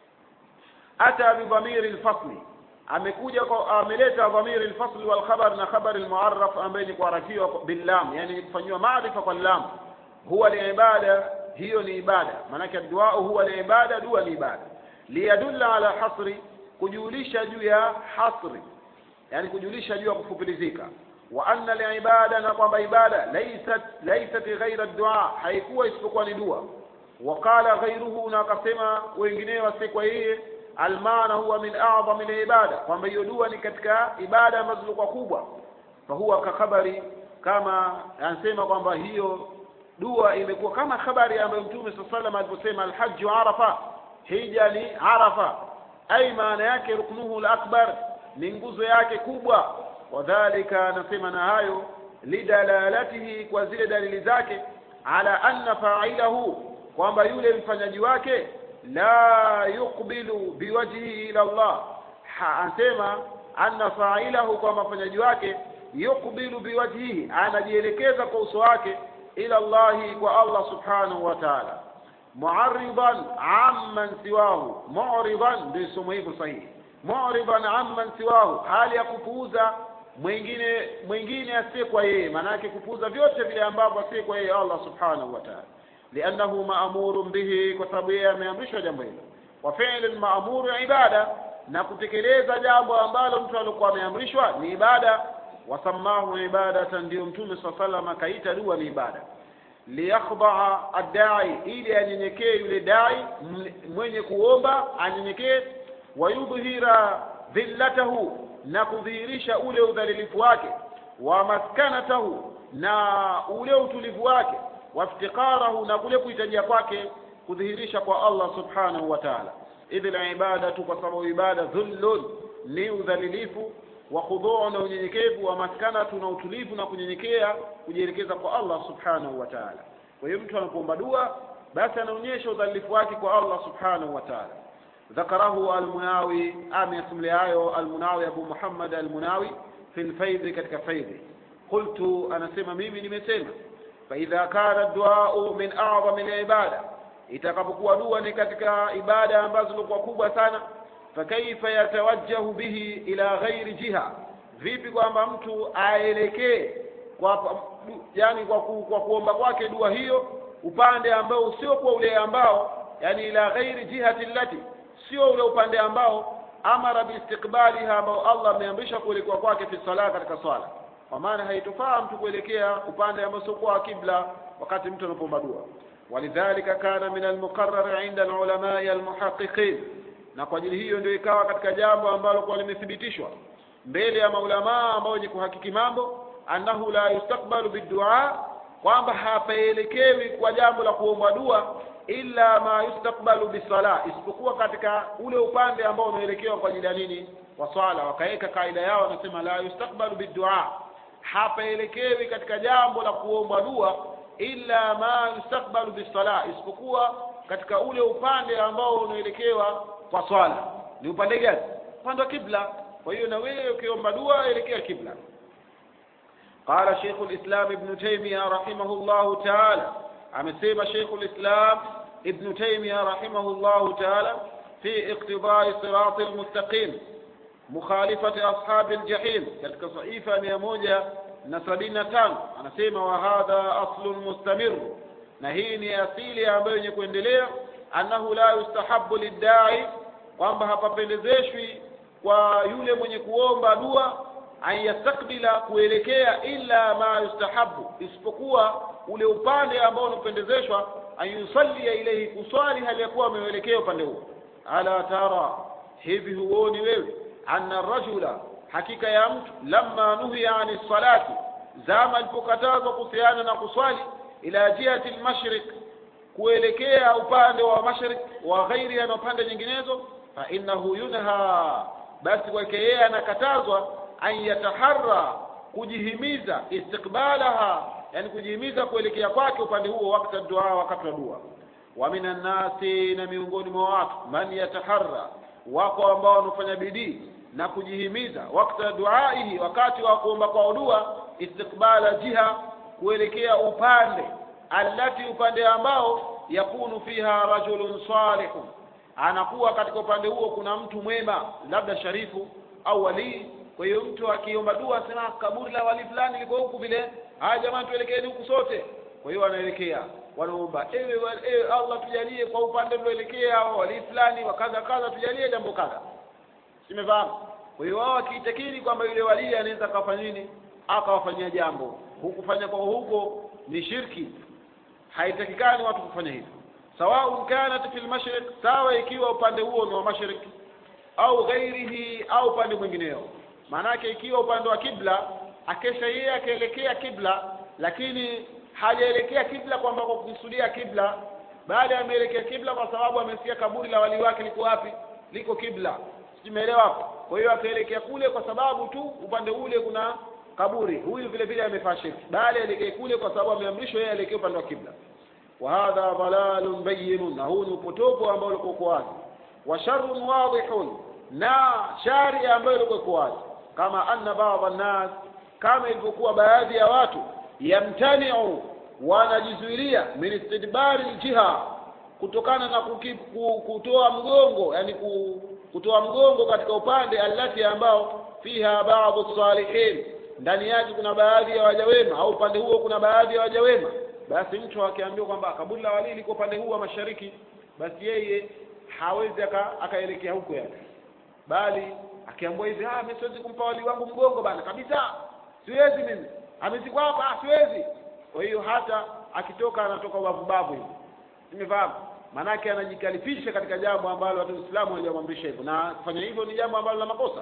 ata bidhamiri al-fasli amekuja ameleta dhamiri al-fasl wal khabar na khabar al-mu'arraf ambaye ni kuarafiwa billam yani kufanywa maarifa kwa lam huwa liibada hiyo ni ibada maanake dua huwa liibada dua ni ibada liyadulla ala hasri kujulisha juu ya hasri yani kujulisha juu ya kufupilizika wa anna liibada na kwamba ibada laysat laysat ghaira dua haikuwa isipokuwa ni dua waqala ghairuhu na akasema wengineo wasikwa yeye almaana huwa min a'zami alibada kwamba hiyo dua ni katika ibada ambazo zilikuwa kubwa fahuwa kakhabari kama anasema kwamba hiyo dua imekuwa kama habari ambayo mtume saa salam aliposema alhaju arafa hija ni arafa ai maana yake ruknuhu lakbar ni nguzo yake kubwa wadhalika anasema na hayo lidalalatihi kwa zile dalili zake ala anna failahu kwamba yule mfanyaji wake la yuqbilu biwajhihi ila Allah anasema anna failahu kwa mafanyaji wake yuqbilu biwajhihi anajielekeza kwa uso wake ila Allahi kwa Allah subhanahu wa ta'ala mu'arridan amman siwahu mu'ridan ndio somo hivyo sahihi mu'ridan amman siwahu hali ya kupuuza mwingine mwingine asiyekuwa yeye maana yake kupuuza vyote vile ambavyo asiyekuwa yeye Allah subhanahu wa ta'ala liannahu ma'murun bihi kwa sababu yeye ameamrishwa jambo hilo wa fi'lun ma'muru ibada na kutekeleza jambo ambalo mtu alikuwa ameamrishwa ni ibada wasamahu ibadatan ndio mtume saa salam akaita dua ni ibada liyakhdaa addai ili anyenyekee yule dai mwenye kuomba anyenyekee wayudhhira dhillatahu na kudhihirisha ule udhalilifu wake wa maskanatahu na ule utulivu wake waftiqarahu na kule kuhitajia kwake kudhihirisha kwa Allah subhanahu wa ta'ala idhi libadatu kwa sababu ibada dhullun ni udhalilifu wa khudhuu na unyenyekevu wa maskanatu na utulivu na kunyenyekea kujielekeza kwa Allah subhanahu wa ta'ala kwa hiyo mtu anapoomba dua basi anaonyesha udhalilifu wake kwa Allah subhanahu wa ta'ala ذكره المناوي آم يسمى hayo المناوي أبو محمد المناوي في الفيض katika faidhi قلت أنا سمى mimi nimesema فإذا كان الدعاء من أعظم العبادة itakapokuwa dua ni katika ibada ambazo zilikuwa kubwa sana fakaifa yatawajjahu bihi ila ghairi jiha vipi kwamba mtu aelekee kwa yani kwa, ku, kwa kuomba kwake dua hiyo upande ambao usiokuwa ule ambao yani ila ghairi jihati allati sio ule upande ambao amara biistiqbaliha ambao Allah ameamrisha kuelekea kwake fi sala katika swala kwa maana haitofaa mtu kuelekea upande ambao sio kwa kibla wakati mtu anapoomba dua ولذلك كان من المقرر عند العلماء المحققين na kwa ajili hiyo ndio ikawa katika jambo ambalo kwa limethibitishwa mbele ya maulamaa ambao wenye kuhakiki mambo annahu la yustakbalu bidua kwamba hapaelekewi kwa jambo la kuomba dua illa ma yustakbalu bisala isipokuwa katika ule upande ambao unaelekewa kwa ajili ya nini wa swala wakaweka kaida yao wanasema la yustakbalu bidua hapaelekewi katika jambo la kuomba dua illa ma yustakbalu bisala isipokuwa katika ule upande ambao unaelekewa kwa swala ni upande gani upande wa kibla kwa hiyo na wewe ukiomba dua elekea kibla قال شيخ الإسلام ابن تيمية رحمه الله تعالى amesema شيخ الإسلام ابن تيمية رحمه الله تعالى في اقتضاء صراط المستقيم مخالفة أصحاب الجحيم katika صحيفة 175 anasema wa hadha aslun mustamir na hii ni asili ambayo yenye kuendelea annahu la yustahabu liddai kwamba hapapendezeshwi kwa yule mwenye kuomba dua an yastakbila kuelekea illa ma yustahabu isipokuwa ule upande ambao unapendezeshwa an yusallia ilaihi kuswali hali ya kuwa ameuelekea upande huo ala tara hivi huoni wewe anna rajula hakika ya mtu lamma nuhiya ani salati zama alipokatazwa kuhusiana na kuswali ila jihati lmashriq kuelekea upande wa mashriq wa ghairiha na upande nyinginezo fa innahu yunha basi kwake yeye anakatazwa an yataharra kujihimiza istiqbalaha yani kujihimiza kuelekea kwake upande huo wakati dua wakati wa dua wa minan nasi na miongoni mwa watu man yataharra wako ambao wanafanya bidii na kujihimiza wakati duaihi wakati wa kuomba kwa dua istiqbala jiha kuelekea upande allati upande ambao yakunu fiha rajulun salihun anakuwa katika upande huo kuna mtu mwema labda sharifu au walii kwa hiyo mtu akiomba dua sema kaburi la wali fulani liko huku vile haya jamani tuelekeeni huku sote kwa hiyo wanaelekea wanaomba ewe, ewe Allah tujalie kwa upande tulioelekea wali fulani wa kadha kadha tujalie jambo kadha simefahamu kwa hiyo wao wakiitakiri kwamba yule walii anaweza akafanya nini akawafanyia jambo hukufanya kwa huko ni shirki haitakikani watu kufanya hivyo sawaun kanat fi lmashriq sawa ikiwa upande huo ni wa mashriq au ghairihi au upande mwingineo maanake ikiwa upande wa kibla akesha yeye akaelekea kibla lakini hajaelekea kibla kwamba kwa kukusudia kibla baada ya ameelekea kibla kwa sababu amesikia kaburi la wali wake liko wapi liko kibla simeelewa hapo kwa hiyo akaelekea kule kwa sababu tu upande ule kuna kaburi huyu vile vile amefaa shirki bali aelekee kule kwa sababu ameamrishwa yeye aelekee upande wa kibla wa hadha dhalalun bayyinun na huu ni upotofu ambao ulikuwa uko wazi wa sharrun wadihun na shari ambayo ilikuwa iko wazi kama anna baadha nnas kama ilivyokuwa baadhi ya watu yamtaniu wanajizuilia min istidbari ljiha kutokana na kuki, ku, kutoa mgongo yani ku, kutoa mgongo katika upande allati ambao fiha baadhi salihin ndani yake kuna baadhi ya waja wema au upande huo kuna baadhi ya waja wema basi mtu akiambiwa kwamba kaburi la walii liko upande huu wa mashariki basi yeye hawezi akaelekea huko yani bali akiambiwa hivi ah mimi siwezi kumpa wali wangu mgongo bana kabisa siwezi mimi amezikwa hapa ah siwezi kwa hiyo hata akitoka anatoka ubavu bavu hivi nimefahamu maanake anajikalifisha katika jambo ambalo watu Uislamu hawajamwamrisha hivyo na kufanya hivyo ni jambo ambalo la makosa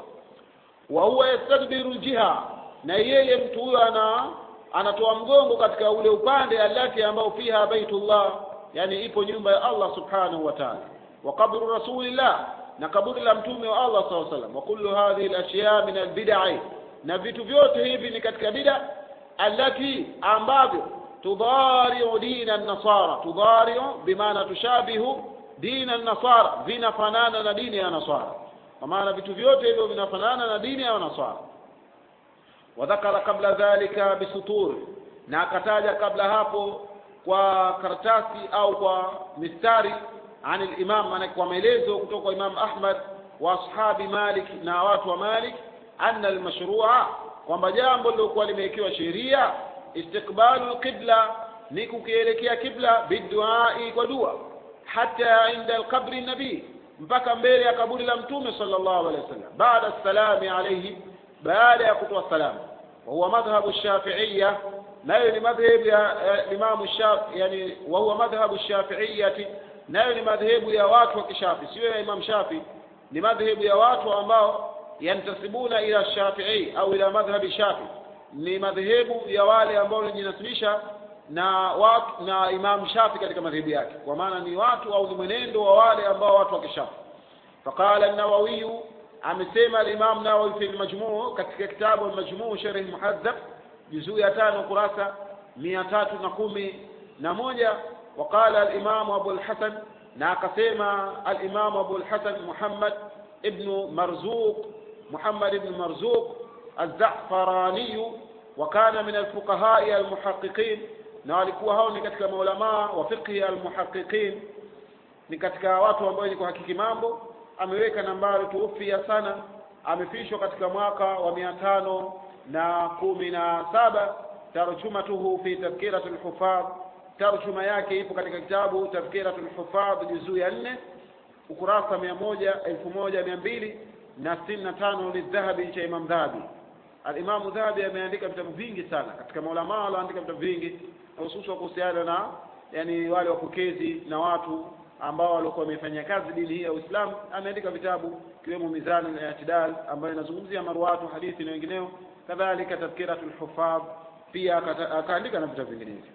wa huwa yastadbiru jiha na yeye mtu huyo ana anatoa mgongo katika ule upande alati ambao fiha baitullah yani ipo nyumba ya Allah subhanahu wa ta'ala wa qabru rasulillah na kaburi la mtume wa Allah sallallahu alaihi wasallam wa kullu hadhihi al-ashya min al-bid'i na vitu vyote hivi ni katika bid'a allati ambavyo tudhari'u dina an-nasara tudhari'u bimaana tushabihu dina an-nasara vinafanana na dini ya nasara kwa maana vitu vyote hivyo vinafanana na dini ya nasara wadhakara kabla dhalika bisutur na akataja kabla hapo kwa karatasi au kwa mistari عن الإمام maana kwa maelezo kutoka kwa Imam Ahmad wa ashabi Malik na watu wa Malik anna almashrua kwamba jambo lilokuwa limewekewa sheria istiqbalu alqibla ni kukielekea kibla biduai kwa dua hata inda alqabri nabii mpaka mbele ya kaburi la mtume sallallahu alaihi wasallam baada salami alayhi baada ya kutoa salamu wa huwa madhhabu shafi'iyya nayo ni madhhabu ya Imam Shafi yani wa huwa madhhabu shafi'iyyati nayo ni madhehebu ya watu wa kishafi sio ya Imam Shafi ni madhehebu ya watu ambao yantasibuna ila Shafi'i au ila madhhabi Shafi ni madhehebu ya wale ambao wanajinasibisha na watu na Imam Shafi katika madhehebu yake kwa maana ni watu au ni mwenendo wa wale ambao watu wa kishafi faqala an-Nawawi amesema al-Imam Nawawi fi al-Majmu' katika kitabu al-Majmu' sharh muhadhab juzuu ya tano kurasa mia tatu na kumi na moja وقال الإمام أبو الحسن ناقسيما الإمام أبو الحسن محمد ابن مرزوق محمد بن مرزوق الزعفراني وكان من الفقهاء المحققين نالكوا هao ni katika maulama wa fiqhi almuhaqqiqin ni katika watu ambao ni kuhakiki mambo ameweka nambari tuufia sana amefishwa katika mwaka wa mia tano na kumi na saba tarjumatuhu fi tadhkiratul hufadh tarjuma yake ipo katika kitabu tafkiratul hufadh juzuu ya nne ukurasa mia moja elfu moja mia mbili na sitini na tano lidhahabi cha imam dhahabi alimamu dhahabi ameandika vitabu vingi sana katika maulamaa walioandika vitabu vingi hususan kuhusiana na yani wale wapokezi na watu ambao walikuwa wamefanyia kazi dini hii ya Uislamu ameandika vitabu kiwemo Mizan al-I'tidal ambayo inazungumzia marwatu hadithi na wengineo kadhalika tafkiratul hufadh pia akaandika na vitabu vinginevyo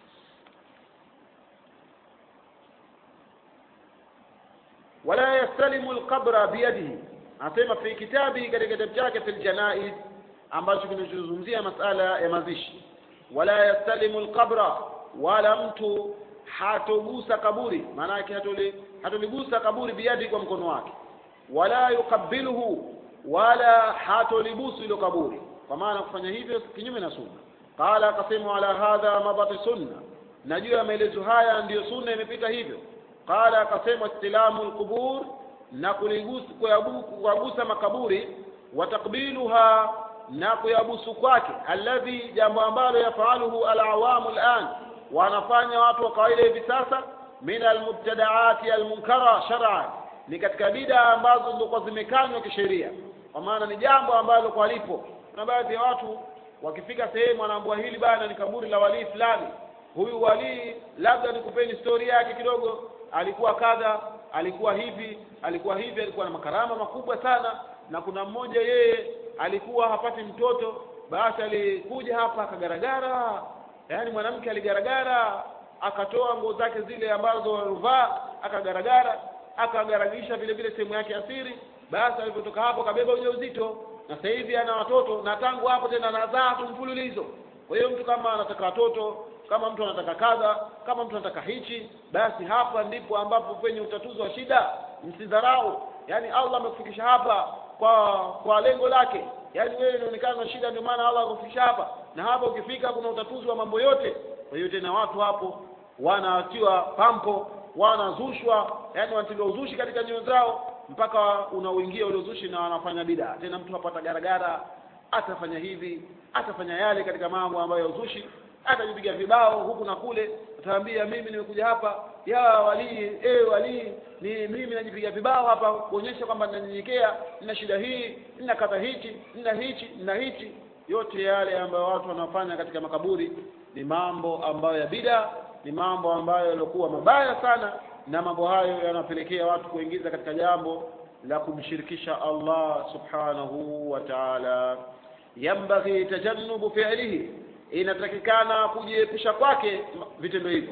wala yastalimu alqabra biyadihi anasema fi kitabi katika kitabu chake fil janaiz ambacho kinachozungumzia masala ya mazishi wala yastalimu alqabra wala mtu hatogusa kaburi maana yake hatoli hatoligusa kaburi biyadi kwa mkono wake wala yuqabbiluhu wala hatolibusu ilo kaburi kwa maana kufanya hivyo kinyume na sunna qala akasema ala hadha mabati sunna na juu ya maelezo haya ndiyo sunna imepita hivyo qala akasema istilamu alqubur na kuligusa kuyagusa makaburi wa takbiluha na kuyabusu kwake alladhi jambo ambalo yafaluhu alawamu al'an wanafanya watu wa kawaida hivi sasa min almubtadaati almunkara shar'an ni katika bida ambazo ndio zimekanywa kisheria kwa maana ni jambo ambalo kwa lipo kuna baadhi ya watu wakifika sehemu wanaambua hili bana ni kaburi la walii fulani huyu walii labda nikupeni stori yake kidogo alikuwa kadha alikuwa hivi alikuwa hivi alikuwa na makarama makubwa sana na kuna mmoja yeye alikuwa hapati mtoto basi alikuja hapa akagaragara yaani mwanamke aligaragara akatoa nguo zake zile ambazo alivaa akagaragara akagaragisha vile vile sehemu yake asiri basi alipotoka hapo akabeba ujauzito na sasa hivi ana watoto na tangu hapo tena anazaa tu mfululizo kwa hiyo mtu kama anataka watoto kama mtu anataka kadha kama mtu anataka hichi basi hapa ndipo ambapo penye utatuzi wa shida msidharau yaani Allah amekufikisha hapa kwa kwa lengo lake yaani wewe inaonekana na shida ndio maana Allah akufikisha hapa na hapa ukifika kuna utatuzi wa mambo yote kwa hiyo tena watu hapo wanatiwa pampo wanazushwa yaani wanatiliwa uzushi katika nyoyo zao mpaka unauingia ule uzushi na wanafanya bida tena mtu hapa atagaragara atafanya hivi atafanya yale katika mambo ambayo ya uzushi atajipiga vibao huku na kule ataambia mimi nimekuja hapa ya walii eh walii ni mimi najipiga vibao hapa kuonyesha kwamba ninanyenyekea nina shida hii nina kadha hichi nina hichi nina hichi yote yale ambayo watu wanafanya katika makaburi ni mambo ambayo ya bida ni mambo ambayo yaliokuwa mabaya sana na mambo hayo yanapelekea watu kuingiza katika jambo la kumshirikisha Allah subhanahu wa ta'ala yambaghi tajannubu fi'lihi inatakikana kujiepusha kwake vitendo hivyo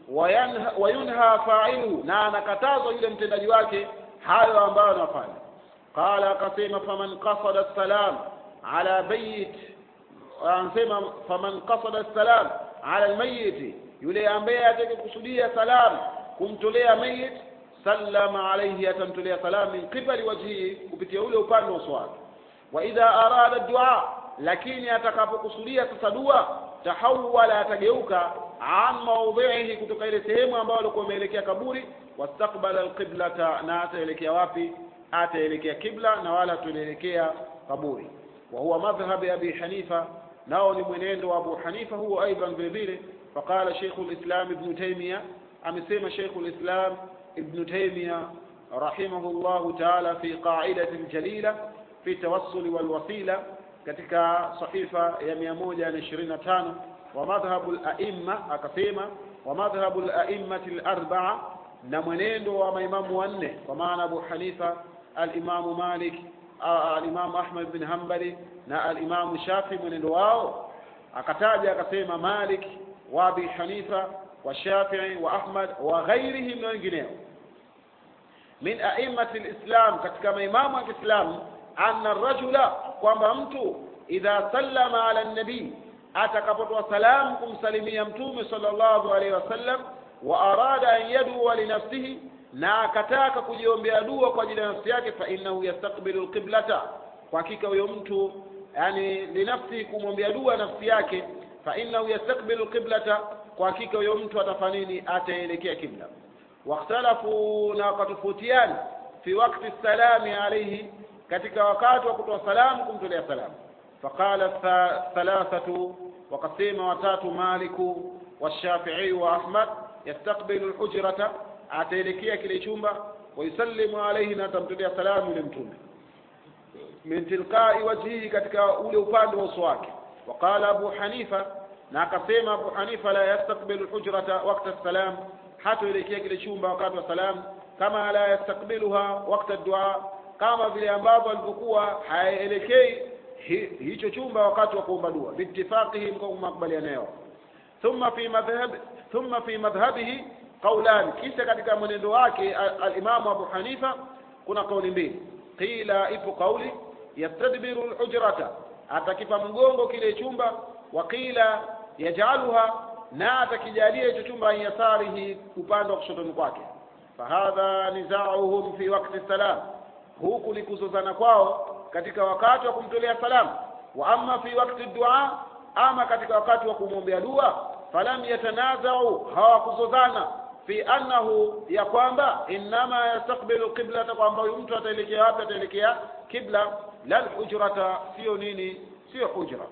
wayanha- wayunha failu na anakatazwa yule mtendaji wake hayo ambayo anafanya qala akasema faman qasada salam ala bayit anasema faman qasada salam ala almayit yule ambaye atakayekusudia salam kumtolea mayit sallama alayhi atamtolea salam min qibali wajhihi kupitia ule upande wa uso wake wa idha arada dua lakini atakapokusudia sasa dua tahawala atageuka an maudhihi kutoka ile sehemu ambayo alikuwa ameelekea kaburi wastaqbala alqiblata na ataelekea wapi ataelekea kibla na wala tuelekea kaburi wa huwa madhhabi abi hanifa nao ni mwenendo wa abu hanifa huo aidan vile vile faqala shaykhu lislam ibnu taimiya amesema shaykhu lislam ibnu taimiya rahimahullahu taala fi qaidati ljalila fi tawassuli walwasila katika sahifa ya mia moja na ishirini na tano wa madhhabu laimma akasema wa madhhabu laimmati larbaa na mwenendo wa maimamu wanne kwa maana abu hanifa alimamu malik a- alimamu ahmad bin hambali na alimamu shafi mwenendo wao akataja akasema malik wa abi hanifa wa shafii wa ahmad wa ghairihim na wengineo min aimati lislam katika maimamu wa kiislamu anna rajula kwamba mtu idha sallama ala nabii atakapotoa salamu kumsalimia mtume sallallahu alaihi wasallam wa arada an yadua linafsihi na akataka kujiombea dua kwa ajili ya nafsi yake fa innahu yastaqbilu lqiblata kwa hakika huyo mtu yani linafsihi kumwombea dua nafsi yake fa innahu yastaqbilu lqiblata kwa hakika huyo mtu atafanya nini ataelekea kibla واختلفوا na wakatofautiana fi wakti salami alayhi katika wakati wa kutoa salamu kumtolea salamu faqala tha- thalathatu wakasema watatu maliku والشافعي وأحمد يستقبل الحجرة ataelekea kile chumba wayusallimu alayhi na atamtolea salamu yule mtume min tilqai wajhihi katika ule upande wa uso wake waqala abu hanifa na akasema abu hanifa la yastaqbilu lhujrata wakta salam hatoelekea kile chumba wakati wa salam kama la yastakbiluha wakta dua kama vile ambavyo alivyokuwa haelekei hi, hicho chumba wakati wa kuomba dua biittifaqihim kwa makubaliano yao thumma fi madhhab thumma fi madhhabihi qawlan kisha katika mwenendo wake al- alimamu abu hanifa kuna kauli mbili qila ipo kauli yastadbiru lhujrata atakipa mgongo kile chumba wa qila yajaluha na atakijalia hicho chumba an yasarihi upande wa kushotoni kwake fahadha nizauhum fi wakti salam huku ni kuzozana kwao katika wakati wa kumtolea salamu wa amma fi wakti dua ama katika wakati wa kumwombea dua falam yatanazau hawakuzozana fi annahu ya kwamba innama yastaqbilu qiblata kwamba huyu mtu ataelekea wapi ataelekea kibla la lhujrata sio nini sio hujra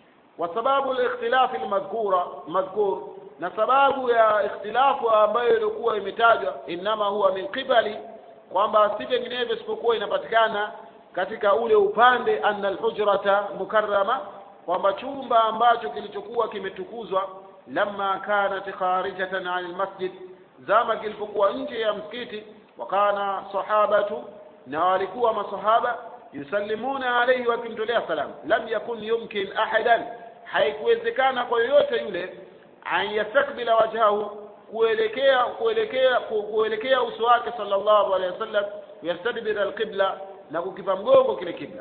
وسباب الاختلاف المذكورة مذكور na sababu ya ikhtilafu ambayo ilikuwa imetajwa innama huwa min qibali kwamba si vinginevyo isipokuwa inapatikana katika ule upande anna alhujrata mukarrama kwamba chumba ambacho kilichokuwa kimetukuzwa lamma kanat kharijatan an almasjid zama kilipokuwa nje ya msikiti wakana sahabatu na walikuwa masahaba yusallimuna alayhi wakimtolea salam lam yakun yumkin ahadan haikuwezekana kwa yoyote yule an yastakbila wajhahu kuelekea kuelekea ku- kuelekea uso wake sallallahu alaihi wasallam yastadbira alqibla na kukipa mgongo kile kibla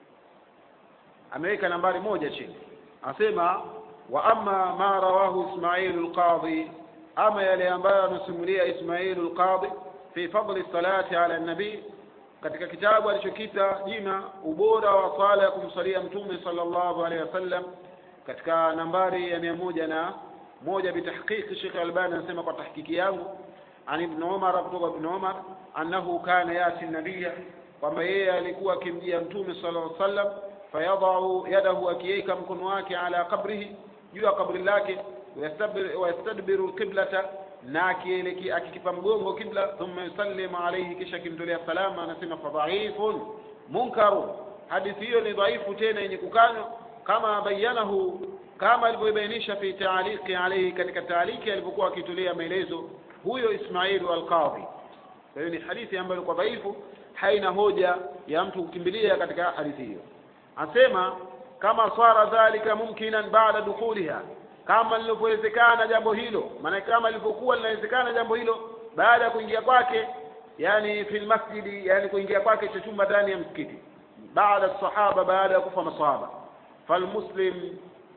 ameweka nambari moja chini anasema wa amma ma rawahu ismailu alqadhi ama yale ambayo anasimulia ismailu alqadhi fi fadli salati ala nabii katika kitabu alichokita jina ubora wa swala ya kumsalia mtume sallallahu alaihi wasallam katika nambari ya mia moja na moja bitahqiqi Sheikh Albani anasema kwa tahkiki yangu an ibn Umar kutoka ibn Umar annahu kana yati nabiyya kwamba yeye alikuwa akimjia mtume sallallahu alaihi wasallam fayadau yadahu akiweka mkono wake ala qabrihi juu ya kabri lake wayastabir- wayastadbiru alqiblata na akielekea akikipa mgongo kibla thumma yusallimu alayhi kisha akimtolea salama anasema fadhaifun munkaru hadithi hiyo ni dhaifu tena yenye kukanywa kama bayanahu kama alivyobainisha fi taaliki alayhi katika taaliki alipokuwa akitolea maelezo huyo Ismailu al-Qadhi kwa hiyo ni hadithi ambayo kwa dhaifu haina hoja ya mtu kukimbilia katika hadithi hiyo asema kama swara dhalika mumkinan baada dukhuliha kama lilivyowezekana jambo hilo maana kama lilivyokuwa linawezekana jambo hilo baada ya kuingia kwake yani fil masjidi yani kuingia kwake cha chumba ndani ya msikiti baada sahaba baada ya kufa masahaba falmuslim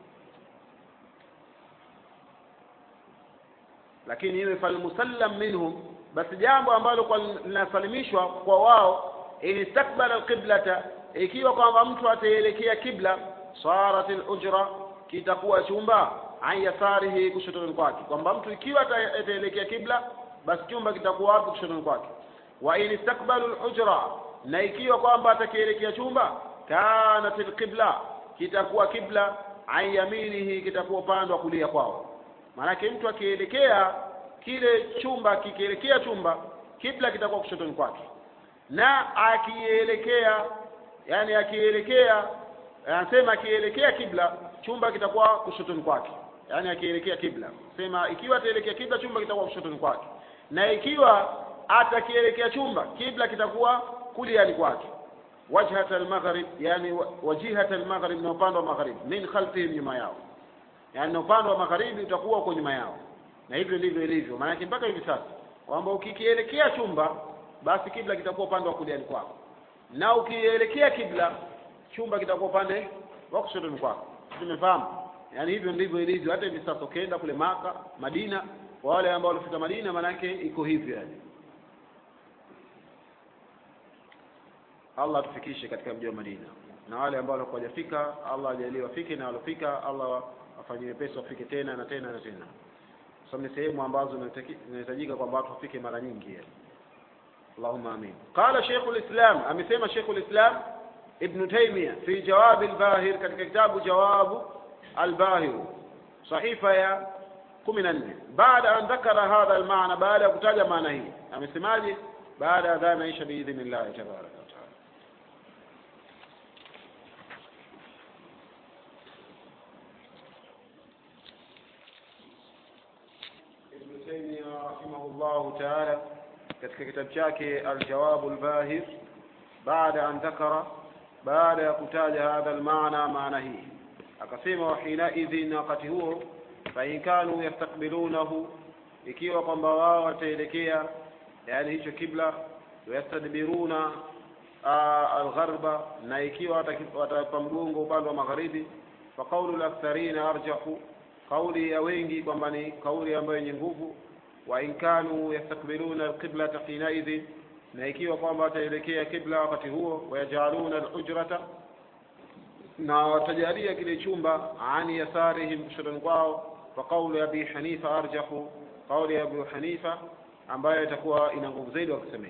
lakini iwe falmusallam minhum basi jambo ambalo kwa linasalimishwa kwa wao inistakbala alqiblata ikiwa kwamba mtu ataelekea kibla sarat alujra kitakuwa chumba an yasarihi kushotoni kwake kwamba mtu ikiwa ataelekea kibla basi chumba kitakuwa wapi kushotoni kwake wa in istakbalu alujra na ikiwa kwamba atakielekea chumba kanat alqibla kitakuwa kibla an yaminihi kitakuwa upande wa kulia kwao maanake mtu akielekea kile chumba kikielekea chumba kibla kitakuwa kushotoni kwake na akielekea yani akielekea anasema akielekea kibla chumba kitakuwa kushotoni kwake yani akielekea kibla sema ikiwa ataelekea kibla chumba kitakuwa kushotoni kwake na ikiwa atakielekea chumba kibla kitakuwa kuliani kwake wajhat almaghrib yani wajihat almaghrib na upande wa magharibi min khalfihim nyuma yao yani na upande wa magharibi utakuwa uko nyuma yao na hivyo ndivyo ilivyo maanake mpaka hivi sasa kwamba ukikielekea chumba basi kibla kitakuwa upande wa kuliani kwako na ukielekea kibla chumba kitakuwa upande wa kushotoni kwako tumefahamu yani hivyo ndivyo ilivyo hata hivi sasa ukienda kule maka madina kwa wale ambao walifika madina maanake iko hivyo yani allah atufikishe katika mji wa madina na wale ambao walikuwa hawajafika allah ajalie wafike na walofika allah afanyie wepesi wafike tena na tena na tena sababu ni sehemu ambazo zinahitajika kwamba watu wafike mara nyingi yani اللهم امين قال شيخ الاسلام امسما شيخ الاسلام ابن تيميه في جواب الباهر katika kitabu جواب الباهر صحيفه ya 14 بعد ان ذكر هذا المعنى بعد ya kutaja maana hii amesemaje baada ya dhana isha biidhnillah tabaraka wa taala ابن تيميه رحمه الله تعالى katika kitabu chake aljawabu lbahir baada an dhakara baada ya kutaja hadha almaana maana hii akasema wahinaidhin wakati huo fain kanu yastakbilunahu ikiwa kwamba wao wataelekea yani hicho kibla wayastadbiruna algharba na ikiwa watapa mgongo upande wa magharibi faqaulu laktharina arjahu kauli ya wengi kwamba ni kauli ambayo yenye nguvu وإن كانوا يستقبلون القبلة حينئذ na ikiwa kwamba wataelekea kibla wakati huo wayajaluna alhujrata na watajalia kile chumba ani yasarihim kushotoni kwao kwa kauli ya abi hanifa arjahu kauli ya abu hanifa ambayo itakuwa ina nguvu zaidi wakisemea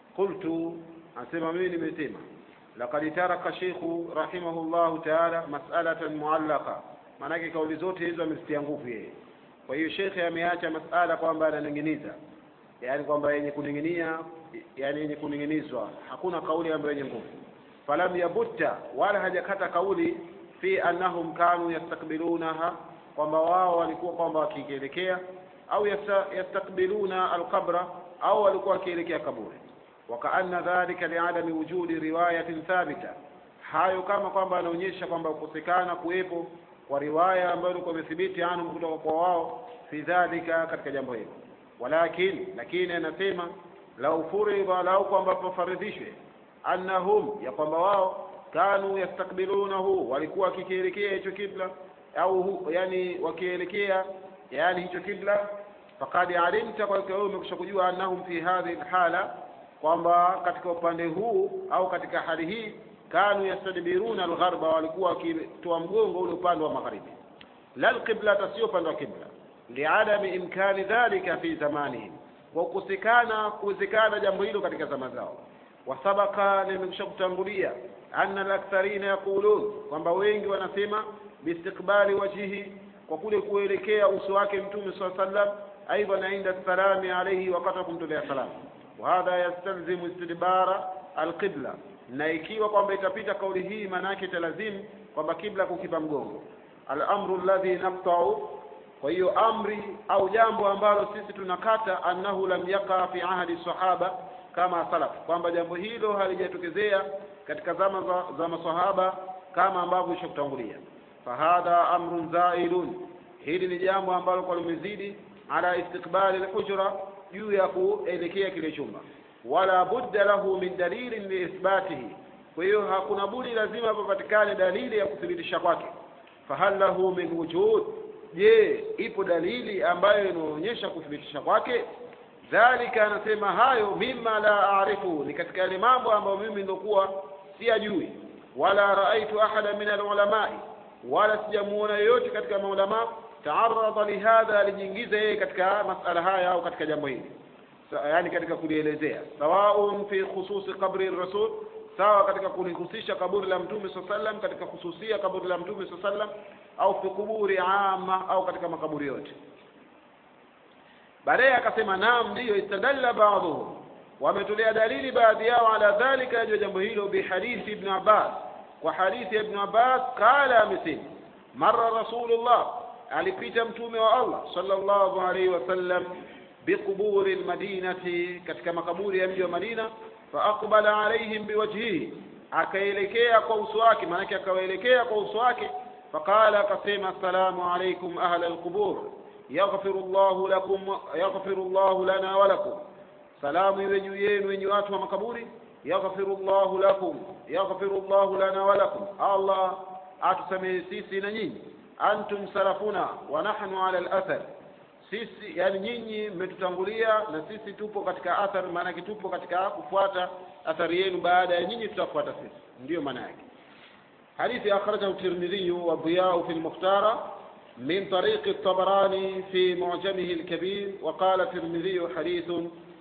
qultu anasema mimi nimesema laqad taraka sheikhu rahimahullahu taala mas'alatan muallaqa maanake kauli zote hizo amezitia nguvu yeye kwa hiyo shekhe ameacha masala kwamba ananing'iniza yaani kwamba yenye kuning'inia yani yenye kuning'inizwa hakuna kauli ambayo yenye nguvu falam yabutta wala hajakata kauli fi annahum kanu yastakbilunaha kwamba wao walikuwa kwamba wakielekea au yastakbiluna alqabra au walikuwa wakielekea kaburi wakaanna dhalika liadami wujudi riwayatin thabita hayo kama kwamba anaonyesha kwamba kukosekana kuwepo kwa riwaya ambayo ilikuwa imethibiti anhum kutoka kwa wao fi dhalika katika jambo hilo walakin lakini anasema lau furidha lau kwamba pafaridhishwe annahum ya kwamba wao kanu yastakbilunahu walikuwa wakikielekea hicho kibla au yani wakielekea yani hicho kibla faqad alimta kwa hiyo umekusha kujua annahum fi hadhihi alhala kwamba katika upande huu au katika hali hii kanu yastadbiruna algharba walikuwa wakitoa mgongo ule upande wa magharibi la alqiblata sio upande wa kibla liadami imkani dhalika fi zamanihim kwa kukosekana kuwezekana jambo hilo katika zama zao wasabaka nimekusha kutangulia anna alaktharina yaqulun kwamba wengi wanasema biistiqbali wajhihi kwa kule kuelekea uso wake mtume saa sallam aidan inda salami alayhi wakati wa kumtolea salamu wahadha yastalzimu istidbara alqibla na ikiwa kwamba itapita kauli hii maana yake italazimu kwamba kibla kukipa mgongo al-amru alladhi naqta'u kwa hiyo amri au jambo ambalo sisi tunakata annahu lam yaqa fi ahadi sahaba kama salaf kwamba jambo hilo halijatokezea katika zama za, za masahaba kama ambavyo ishakutangulia fahadha amrun zailun hili ni jambo ambalo kwa limezidi ala istiqbali lhujra juu ya kuelekea kile chumba wala budda lahu min dalilin liithbatihi kwa hiyo hakuna budi lazima papatikane dalili ya kuthibitisha kwake fahal lahu min wujud je ipo dalili ambayo inaonyesha kuthibitisha kwake dhalika anasema hayo mima la arifu ni katika yale mambo ambayo mimi ndokuwa siyajui wala raaitu ahada min alulamai wala sijamuona yoyote katika maulama taarada lihadha alijiingiza yeye katika masala haya au katika jambo hili yani katika kulielezea sawaun fi khususi qabri rasul sawa katika kulihusisha kaburi la mtume saa sallam katika khususia kaburi la mtume saa sallam au fi kuburi ama au katika makaburi yote baadaye akasema naam ndiyo istadalla baadhuhum wametolea dalili baadhi yao ala dhalika juu ya jambo hilo bihadithi ibn abbas kwa hadithi ya ibn abbas qala amesema mara rasulullah alipita mtume wa allah sallallahu alaihi wasallam biquburi lmadinati katika makaburi ya mji wa madina faaqbala alaihim biwajhihi akaelekea kwa uso wake maanake akawaelekea kwa uso wake faqala akasema assalamu alaikum ahla alqubur yaghfiru llahu lakum yaghfiru llahu lana walakum salamu iwe juu yenu wenye watu wa makaburi yaghfiru llahu lakum yaghfiru llahu lana walakum allah atusamehe sisi na nyinyi antum salafuna wa nahnu ala alathar sisi yani nyinyi mmetutangulia na sisi tupo katika athar maanake tupo katika kufuata athari yenu baada ya nyinyi tutafuata sisi ndiyo maana yake hadithi akhrajahu tirmidhi wa dhiyau fi lmukhtara من طريق الطبراني في معجمه الكبير وقال الترمذي حديث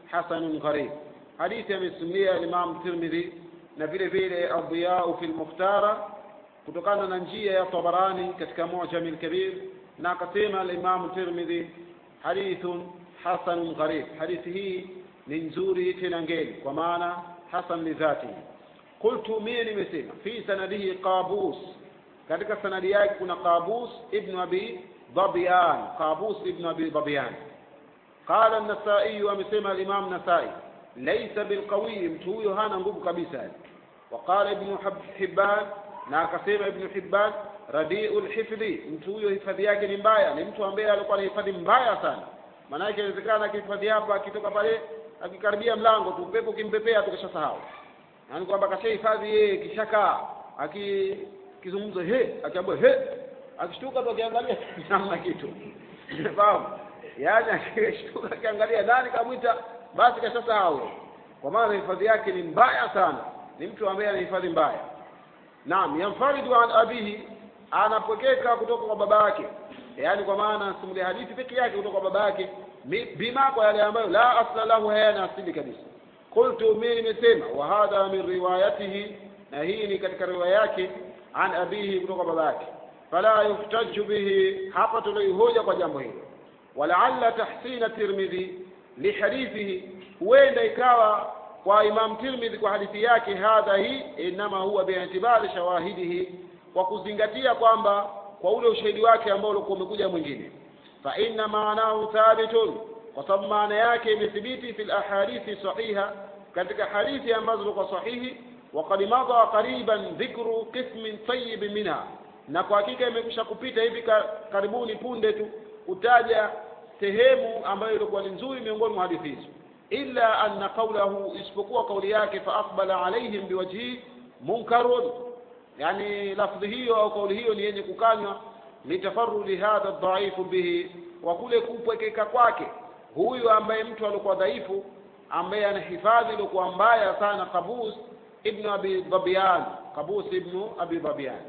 حسن غريب حديث يمسميه الإمام الترمذي نفيل فيل الضياء في المختار kutokana na njia ya tabarani katika mujami lkabir na akasema alimamu tirmidhi hadithun hasanun gharib hadithi hii ni nzuri tena ngeni kwa maana hasan lidhatihi qultu mie nimesema fi sanadihi qabus katika sanadi yake kuna qabus ibnu abi dhabian qabus ibnu abi dhabian qala an-nasai amesema al-imam nasai laysa bilqawi mtu huyo hana nguvu kabisa وقال ابن حبان na akasema ibnu hibban radiu lhifdhi mtu huyo hifadhi yake ni mbaya ni mtu ambaye alikuwa na hifadhi mbaya sana maanake inawezekana akihifadhi hapa akitoka pale akikaribia mlango tu upepo ukimpepea tukisha sahau yaani kwamba kasha hifadhi yeye kishakaa akizungumza he akiambia he akishtuka tu akiangalia namna kitu fahamu yaani akishtuka akiangalia nani kamwita basi kasha sahau kwa maana hifadhi yake ni mbaya sana ni mtu ambaye ana hifadhi mbaya naam yanfaridu an abihi anapokeka kutoka kwa baba yake yaani kwa maana simulia hadithi peke yake kutoka kwa baba yake bima kwa yale ambayo la asla lahu hayana asili kabisa qultu mimi nimesema wa hadha min riwayatihi na hii ni katika riwaya yake an abihi kutoka baba yake fala yuftaju bihi hapa tuliohoja kwa jambo hilo walaalla tahsina tirmidhi lihadithihi huenda ikawa kwa Imam Tirmidhi kwa hadithi yake hadha hii inama huwa bi'tibari shawahidihi kwa kuzingatia kwamba kwa ule ushahidi wake ambao ulikuwa umekuja mwingine fa inna maanahu thabitun kwa sababu maana yake imethibiti fil ahadithi sahiha katika hadithi ambazo zilikuwa sahihi wa qad madha qariban dhikru qismin tayyib minha na kwa hakika imekwisha kupita hivi karibuni punde tu kutaja sehemu ambayo ilikuwa ni nzuri miongoni mwa hadithi hizo illa anna qawlahu isipokuwa kauli yake fa aqbala alaihim biwajhi munkarun yani lafdhi hiyo au kauli hiyo ni yenye kukanywa litafarrudi hadha dhaifu bihi wa kule kupwekeka kwake huyu ambaye mtu alikuwa dhaifu ambaye ana hifadhi ilikuwa mbaya sana qabus ibnu abi dhabian qabus ibnu abi dhabian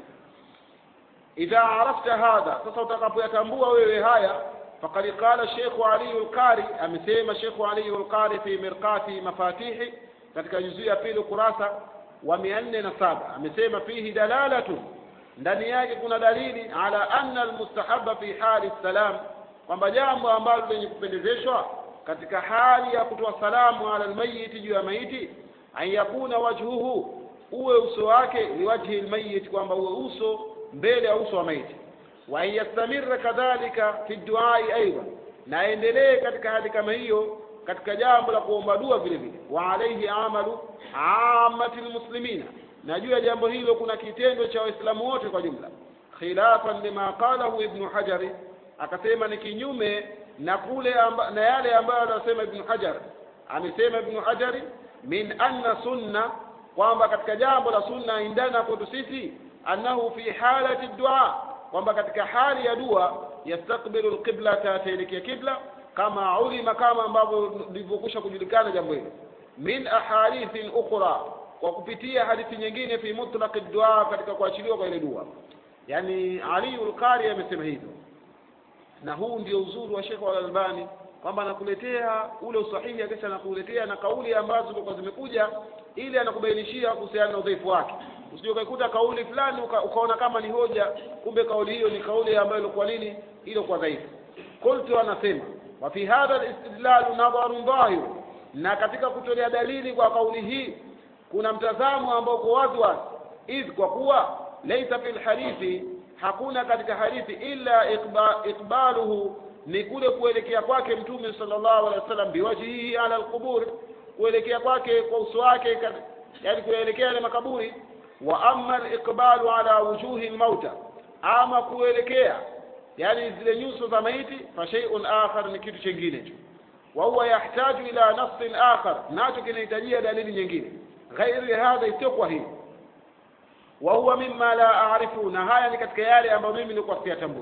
idha arafta hadha sasa utakapoyatambua wewe haya فقد قال الشيخ علي القاري amesema Sheikh Ali al-Qari fi mirqati mafatihi katika juzuu ya pili kurasa wa 407 amesema fihi dalalatu ndani yake kuna dalili ala anna almustahabba fi hali salam kwamba jambo ambalo lenye kupendezeshwa katika hali ya kutoa salamu ala almayit juu ya maiti an yakuna wajhuhu uwe uso wake liwajhi almayit kwamba uwe uso mbele ya uso wa maiti wa yastamirra kadhalika fi duai aidan na aendelee katika hali kama hiyo katika jambo la kuomba dua vile vile wa alaihi amalu amati lmuslimina na juu ya jambo hilo kuna kitendo cha waislamu wote kwa jumla khilafan lima qalahu ibnu hajari akasema ni kinyume na kule amba, na yale ambayo anasema ibn hajar amesema ibn hajari min anna sunna kwamba katika jambo la sunna indana kwetu sisi annahu fi halati dua kwamba katika hali ya dua yastakbilu lqiblata ataelekea kibla kama ulima kama ambavyo lilivyokwisha kujulikana jambo hilo min ahadithin ukhra kwa kupitia hadithi nyingine fi mutlaqi dua katika kuachiliwa kwa ile dua yani ali ulqari amesema hivyo na huu ndio uzuri wa Sheikh Al-Albani kwamba anakuletea ule usahihi kisha anakuletea na kauli ambazo zilikuwa zimekuja ili anakubainishia kuhusiana na udhaifu wake usije ukaikuta kauli fulani uka, ukaona kama ni hoja kumbe kauli hiyo ni kauli ambayo ilikuwa nini ilikuwa dhaifu qultu anasema wa fi hadha al-istidlal nadharun dhahir na katika kutolea dalili kwa kauli hii kuna mtazamo ambao uko wazi wazi idh kwa kuwa laysa fil hadithi hakuna katika hadithi illa iqba, iqbaluhu ni kule kuelekea kwake mtume sallallahu alaihi wasallam biwajhihi ala alqubur kuelekea kwake kwa uso wake yani kuelekea yale makaburi wa amma aliqbalu ala wujuhi almauta ama kuelekea yani zile nyuso za maiti fa shay'un akhar ni kitu chingine tu wa huwa yahtaju ila nassin akhar nacho kinahitajia dalili nyingine ghairi hadha isiyokuwa hii wa huwa mimma la aarifu na haya ni katika yale ambayo mimi nilikuwa siyatambui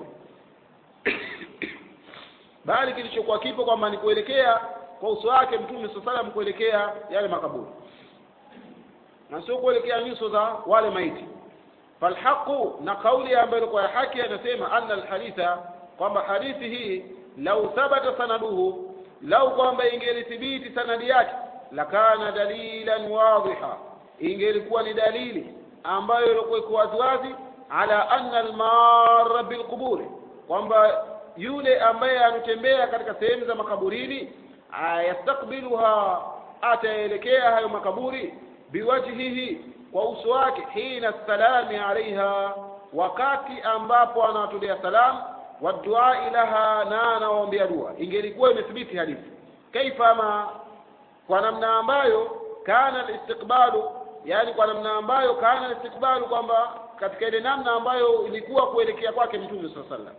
bali kilichokuwa kipo kwamba ni kuelekea kwa uso wake mtume saa salam kuelekea yale makaburi na sio kuelekea nyuso za wale maiti falhaqu na kauli ambayo ilikuwa ya haki anasema anna alhaditha kwamba hadithi hii lau thabata sanaduhu lau kwamba ingelithibiti sanadi yake lakana dalilan wadhiha ingelikuwa ni dalili ambayo ilikuwa iko waziwazi ala anna almarra bilquburi kwamba yule ambaye anatembea katika sehemu za makaburini yastakbiluha ataelekea hayo makaburi biwajhihi kwa uso wake hina salami alaiha wakati ambapo anawatolea salam waduai laha na anawaombea dua ingelikuwa imethibiti hadithi kaifa ma kwa namna ambayo kana listiqbalu yani kwa namna ambayo kana listiqbalu kwamba katika ile namna ambayo ilikuwa kuelekea kwake mtume saa sallam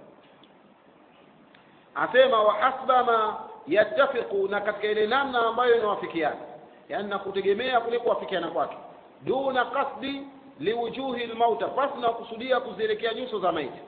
asema wa hasba ma yattafiqu na katika ile namna ambayo inawafikiana yani na kutegemea kule kuwafikiana kwake duna qasdi liwujuhi lmauta pasi na kusudia kuzielekea nyuso za maiti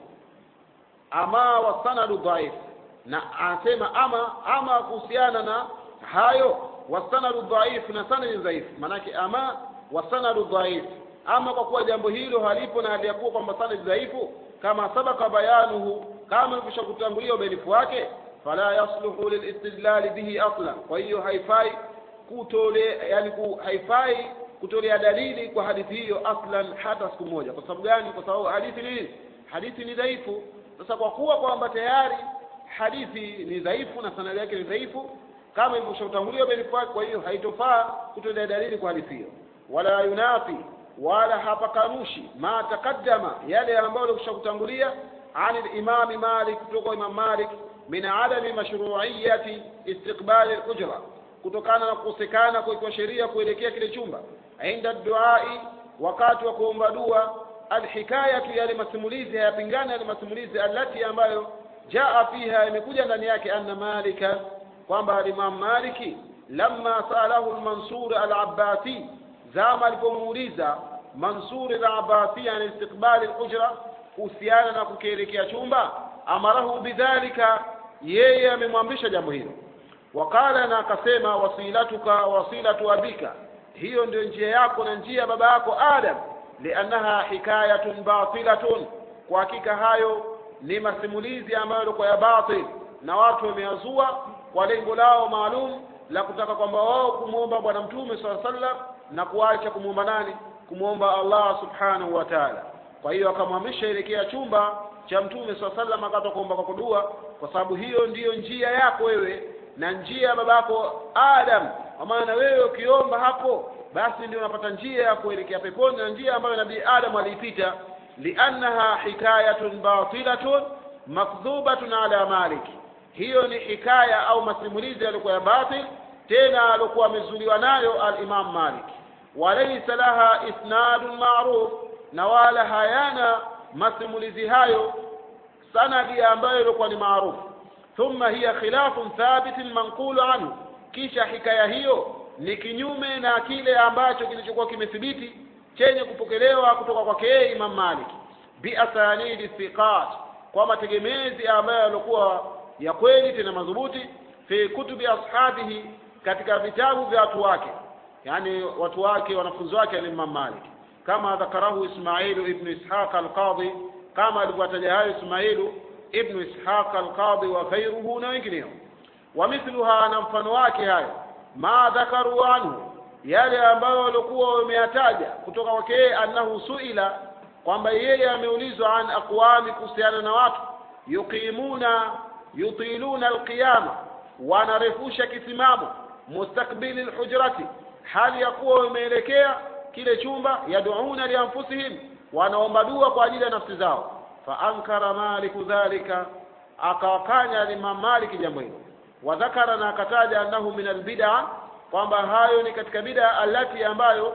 ama wasanadu dhaif na anasema ama ama kuhusiana na hayo wasanadu dhaif na sanadi dhaifu maanake ama wasanadu dhaif ama kwa kuwa jambo hilo halipo na haliyakuwa kwamba sanadi dhaifu kama sabaka bayanuhu kama ilikwisha kutangulia ubainifu wake fala yasluhu lilistidlali bihi asla kwa hiyo haifai kutole yani ku, haifai kutolea dalili kwa hadithi hiyo aslan hata siku moja kwa sababu gani kwa sababu hadithi ni hadithi ni dhaifu sasa kwa kuwa kwamba tayari hadithi ni dhaifu na sanadi yake ni dhaifu kama ilivyoshatangulia ubainifu wake kwa hiyo haitofaa kutolea dalili kwa hadithi hiyo wala yunafi wala hapakanushi ma taqaddama yale ambayo yalikwisha kutangulia عن الإمام مالك kutoka Imam Malik min adami mashru'iyyati istiqbali al-ujra kutokana na kukosekana kwa sheria kuelekea kile chumba inda duai wakati wa kuomba dua alhikayatu yale masimulizi hayapingana yale masimulizi alati ambayo jaa fiha imekuja ndani yake anna malika kwamba alimam maliki lamma salahu al-mansur al-abbasi zama alipomuuliza mansur al-abbasi an istiqbali al-ujra kuhusiana na kukielekea chumba amarahu bidhalika yeye amemwamrisha jambo hilo wakala na akasema wasilatuka wasilatu abika hiyo ndio njia yako na njia ya baba yako adam liannaha hikayatun batilatun kwa hakika hayo ni masimulizi ambayo yalikuwa ya batil na watu wameazua kwa lengo lao maalum la kutaka kwamba wao kumwomba bwana mtume saa sallam na kuacha kumwomba nani kumwomba allah subhanahu wa taala kwa hiyo akamhamisha elekea chumba cha mtume saa sallam akata kuomba kwa kudua kwa sababu hiyo ndiyo njia yako wewe na njia ya babako adam kwa maana wewe ukiomba hapo basi ndio unapata njia ya kuelekea peponi na njia ambayo nabii adam aliipita liannaha hikayatun batilatun makdhubatun ala malik hiyo ni hikaya au masimulizi yaliokuwa ya batil tena aliokuwa amezuliwa nayo alimam malik walaysa laha isnadun maruf na wala hayana masimulizi hayo sanadi ambayo ilikuwa ni maarufu thumma hiya khilafun thabitin manqulu anhu kisha hikaya hiyo ni kinyume na kile ambacho kilichokuwa kimethibiti chenye kupokelewa kutoka kwake yeye Imam Malik biasanidi thiqat kwa mategemezi ambayo yalikuwa ya kweli tena madhubuti fi kutubi ashabihi katika vitabu vya watu wake yani watu wake wanafunzi wake ni Imam Malik kama dhakarahu Ismailu ibn Ishaq al-Qadhi kama alivyotaja hayo Ismailu ibn Ishaq al-Qadhi wa ghayruhu na wengineo wa mithluha na mfano wake hayo ma dhakaru anhu yale ambayo walikuwa wameyataja kutoka kwake yeye annahu suila kwamba yeye ameulizwa an aqwami kuhusiana na watu yuqimuna yutiluna alqiyama wanarefusha kisimamo mustakbili lhujrati hali ya kuwa wameelekea kile chumba yaduuna lianfusihim wanaomba dua kwa ajili ya nafsi zao faankara maliku dhalika akawakanya Imam Maliki jambo hilo wadhakara na akataja annahu min albid'a kwamba hayo ni katika bid'a alati ambayo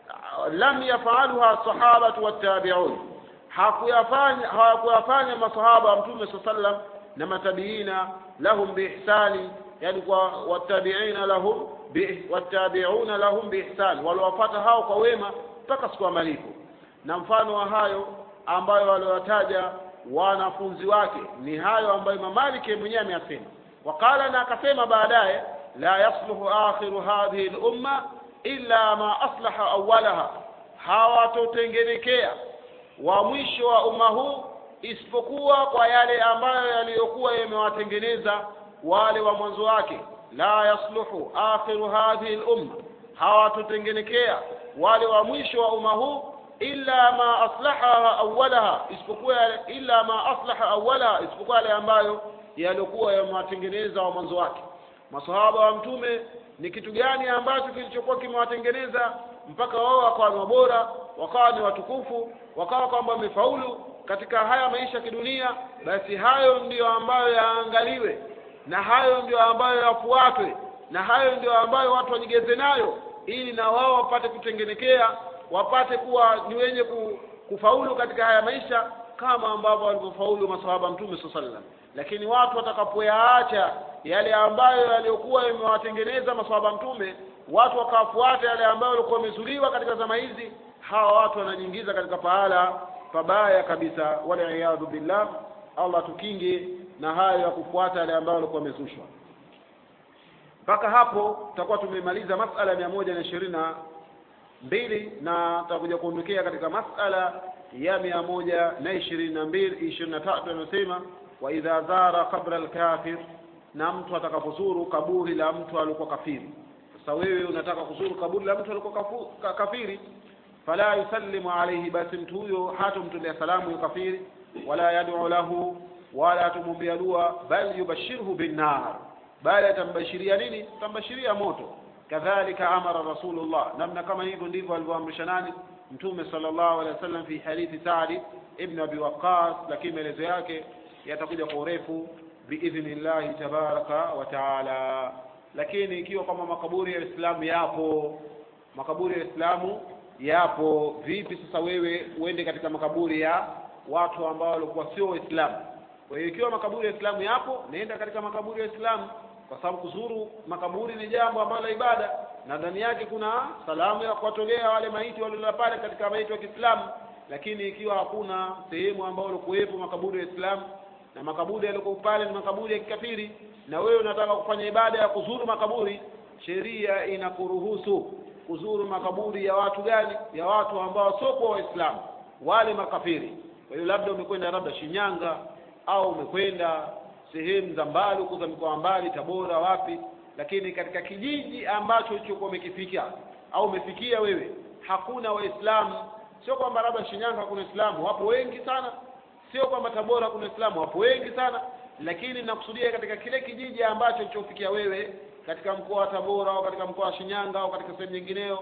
lam yafaluha sahabatu wattabi'un hakuyafanya hawakuyafanya masahaba wa mtume sallam na matabiina lahum biihsani yani kwa wattabi'ina lahum bi wattabi'una lahum biihsan waliwafata hao kwa wema mpaka siku ya malipo na mfano wa hayo ambayo waliwataja wanafunzi wake ni hayo ambayo Imam Malik mwenyewe ameyasema wakala na akasema baadaye la yasluhu akhiru hadhihi al-umma illa ma aslaha awwalaha hawatotengenekea wa mwisho wa umma huu isipokuwa kwa yale ambayo yaliyokuwa yamewatengeneza wale wa mwanzo wake la yasluhu akhiru hadhihi al-umma hawatotengenekea wale wa mwisho wa umma huu illa ma aslaha awwalaha isipokuwa illa ma aslaha awwalaha isipokuwa yale ambayo yaliokuwa yamewatengeneza wa mwanzo wake masahaba wa mtume ni kitu gani ambacho kilichokuwa kimewatengeneza mpaka wao wakawa ni wabora wakawa ni watukufu wakawa kwamba wamefaulu katika haya maisha ya kidunia basi hayo ndiyo ambayo yaangaliwe na hayo ndiyo ambayo yafuatwe na hayo ndiyo ambayo watu wajigeze nayo ili na wao wapate kutengenekea wapate kuwa ni wenye kufaulu katika haya maisha kama ambavyo walivyofaulu masahaba mtume saa sallam lakini watu watakapoyaacha yale ambayo yaliyokuwa yamewatengeneza masahaba mtume watu wakafuata yale ambayo walikuwa wamezuliwa katika zama hizi hawa watu wanajiingiza katika pahala pabaya kabisa waliyadhu billah allah tukinge na hayo ya kufuata yale ambayo walikuwa wamezushwa mpaka hapo tutakuwa tumemaliza masala mia moja na ishirini na mbili na tutakuja kuondokea katika masala ya mia moja na ishirini na mbili ishirini na tatu anasema wa idha zara qabra alkafir na mtu atakapozuru kaburi la mtu alikuwa kafiri sasa wewe unataka kuzuru kaburi la mtu alikuwa kafu, ka, kafiri fala yusallimu alayhi basi mtu huyo hatomtolea salamu ya kafiri wala yad'u lahu wala atumwambia dua bal yubashirhu binnar bali atambashiria nini atambashiria moto kadhalika amara rasulullah namna kama hivyo ndivyo alivyoamrisha nani mtume sallallahu alaihi wasallam fi hadithi Sa'd ibn Abi Waqqas lakini maelezo yake yatakuja kwa urefu biidhnillahi tabaraka wa taala lakini ikiwa kama makaburi ya Uislamu yapo makaburi ya Uislamu yapo vipi sasa wewe uende katika makaburi ya watu ambao walikuwa sio waislamu kwa hiyo ikiwa makaburi ya Uislamu yapo nenda katika makaburi ya Uislamu kwa sababu kuzuru makaburi ni jambo ambalo la ibada na ndani yake kuna salamu ya kuwatolea wale maiti waliolala pale katika maiti wa Kiislamu lakini ikiwa hakuna sehemu ambayo walikuwepo makaburi ya Uislamu na makaburi yaliokuwa pale ni makaburi ya kikafiri na wewe unataka kufanya ibada ya kuzuru makaburi sheria inakuruhusu kuzuru makaburi ya watu gani ya watu ambao sio kwa waislamu wale makafiri kwa hiyo labda umekwenda labda Shinyanga au umekwenda sehemu za mbali huko za mikoa mbali Tabora wapi lakini katika kijiji ambacho ulichokuwa umekifika au umefikia wewe hakuna waislamu sio kwamba labda Shinyanga kuna waislamu wapo wengi sana sio kwamba Tabora kuna waislamu wapo wengi sana lakini nakusudia katika kile kijiji ambacho ulichofikia wewe katika mkoa wa Tabora au katika mkoa wa Shinyanga au katika sehemu nyingineyo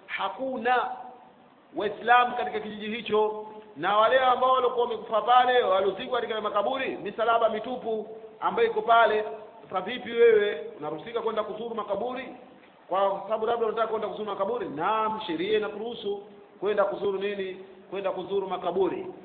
hakuna waislamu katika kijiji hicho na wale ambao walikuwa wamekufa pale waliozikwa katika makaburi misalaba mitupu ambayo iko pale sasa vipi wewe unaruhusika kwenda kuzuru makaburi kwa sababu labda unataka kwenda kuzuru makaburi naam sheria inakuruhusu kwenda kuzuru nini kwenda kuzuru makaburi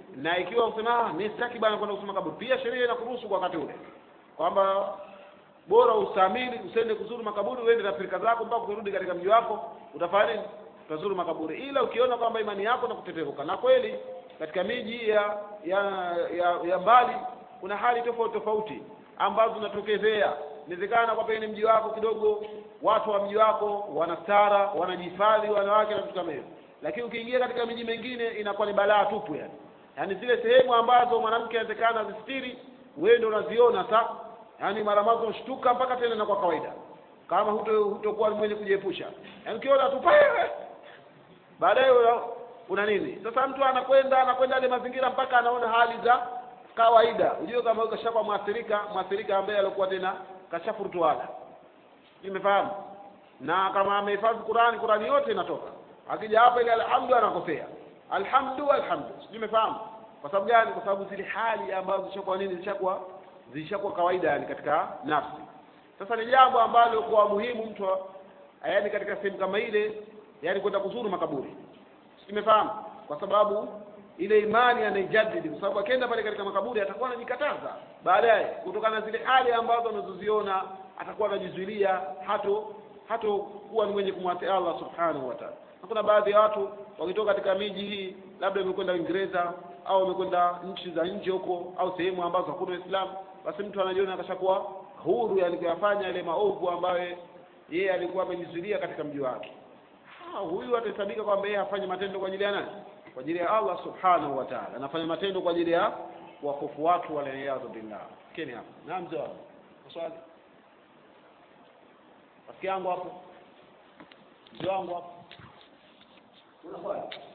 na ikiwa usema ah mimi sitaki bwana kwenda kusoma kaburi pia sheria inakuruhusu kwa wakati ule kwamba bora ustahimili usiende kuzuru makaburi uende na firika zako mpaka kurudi katika mji wako utafanya nini utazuru makaburi ila ukiona kwamba imani yako na kuteteruka na kweli katika miji ya ya ya, ya mbali kuna hali tofauti tofauti ambazo zinatokezea inawezekana kwa pengine mji wako kidogo watu wa mji wako wanastara wanajihifadhi wanawake na vitu kama hivyo lakini ukiingia katika miji mingine inakuwa ni balaa tupu yani yaani zile sehemu ambazo mwanamke anawezekana azistiri wewe ndio unaziona sa yaani mara mazo ushtuka mpaka tena na kwa kawaida kama huto hutokuwa mwenye kujiepusha yaani ukiona tu pale baadaye una, una nini sasa mtu anakwenda anakwenda ile mazingira mpaka anaona hali za kawaida ujue kama huyo kashakuwa mwathirika mwathirika ambaye alikuwa tena kashafurutuana nimefahamu na kama amehifadhi Qurani Qurani yote inatoka akija hapa ile alhamdu anakosea alhamdu alhamdu nimefahamu kwa sababu gani kwa sababu zile hali ambazo zishakuwa nini zishakuwa zishakuwa kawaida yani katika nafsi sasa ni jambo ambalo kwa muhimu mtu yani katika sehemu kama ile yani kwenda kuzuru makaburi nimefahamu kwa sababu ile imani anaijadidi kwa sababu akienda pale katika makaburi atakuwa anajikataza baadaye kutokana na zile hali ambazo anazoziona atakuwa anajizuilia hato hato kuwa ni mwenye kumwati Allah subhanahu wa ta'ala na kuna baadhi ya watu wakitoka katika miji hii labda wamekwenda Uingereza au wamekwenda nchi za nje huko au sehemu ambazo hakuna Uislamu basi mtu anajiona akashakuwa huru yani kuyafanya yale maovu ambayo yeye alikuwa amejizuilia katika mji wake ha, huyu atahesabika kwamba yeye afanye matendo kwa ajili ya nani kwa ajili ya Allah subhanahu wa ta'ala anafanya matendo kwa ajili ya wakofu watu waliyadhu billah keni hapo na mzee wangu swali rafiki yangu hapo mzee wangu hapo una swali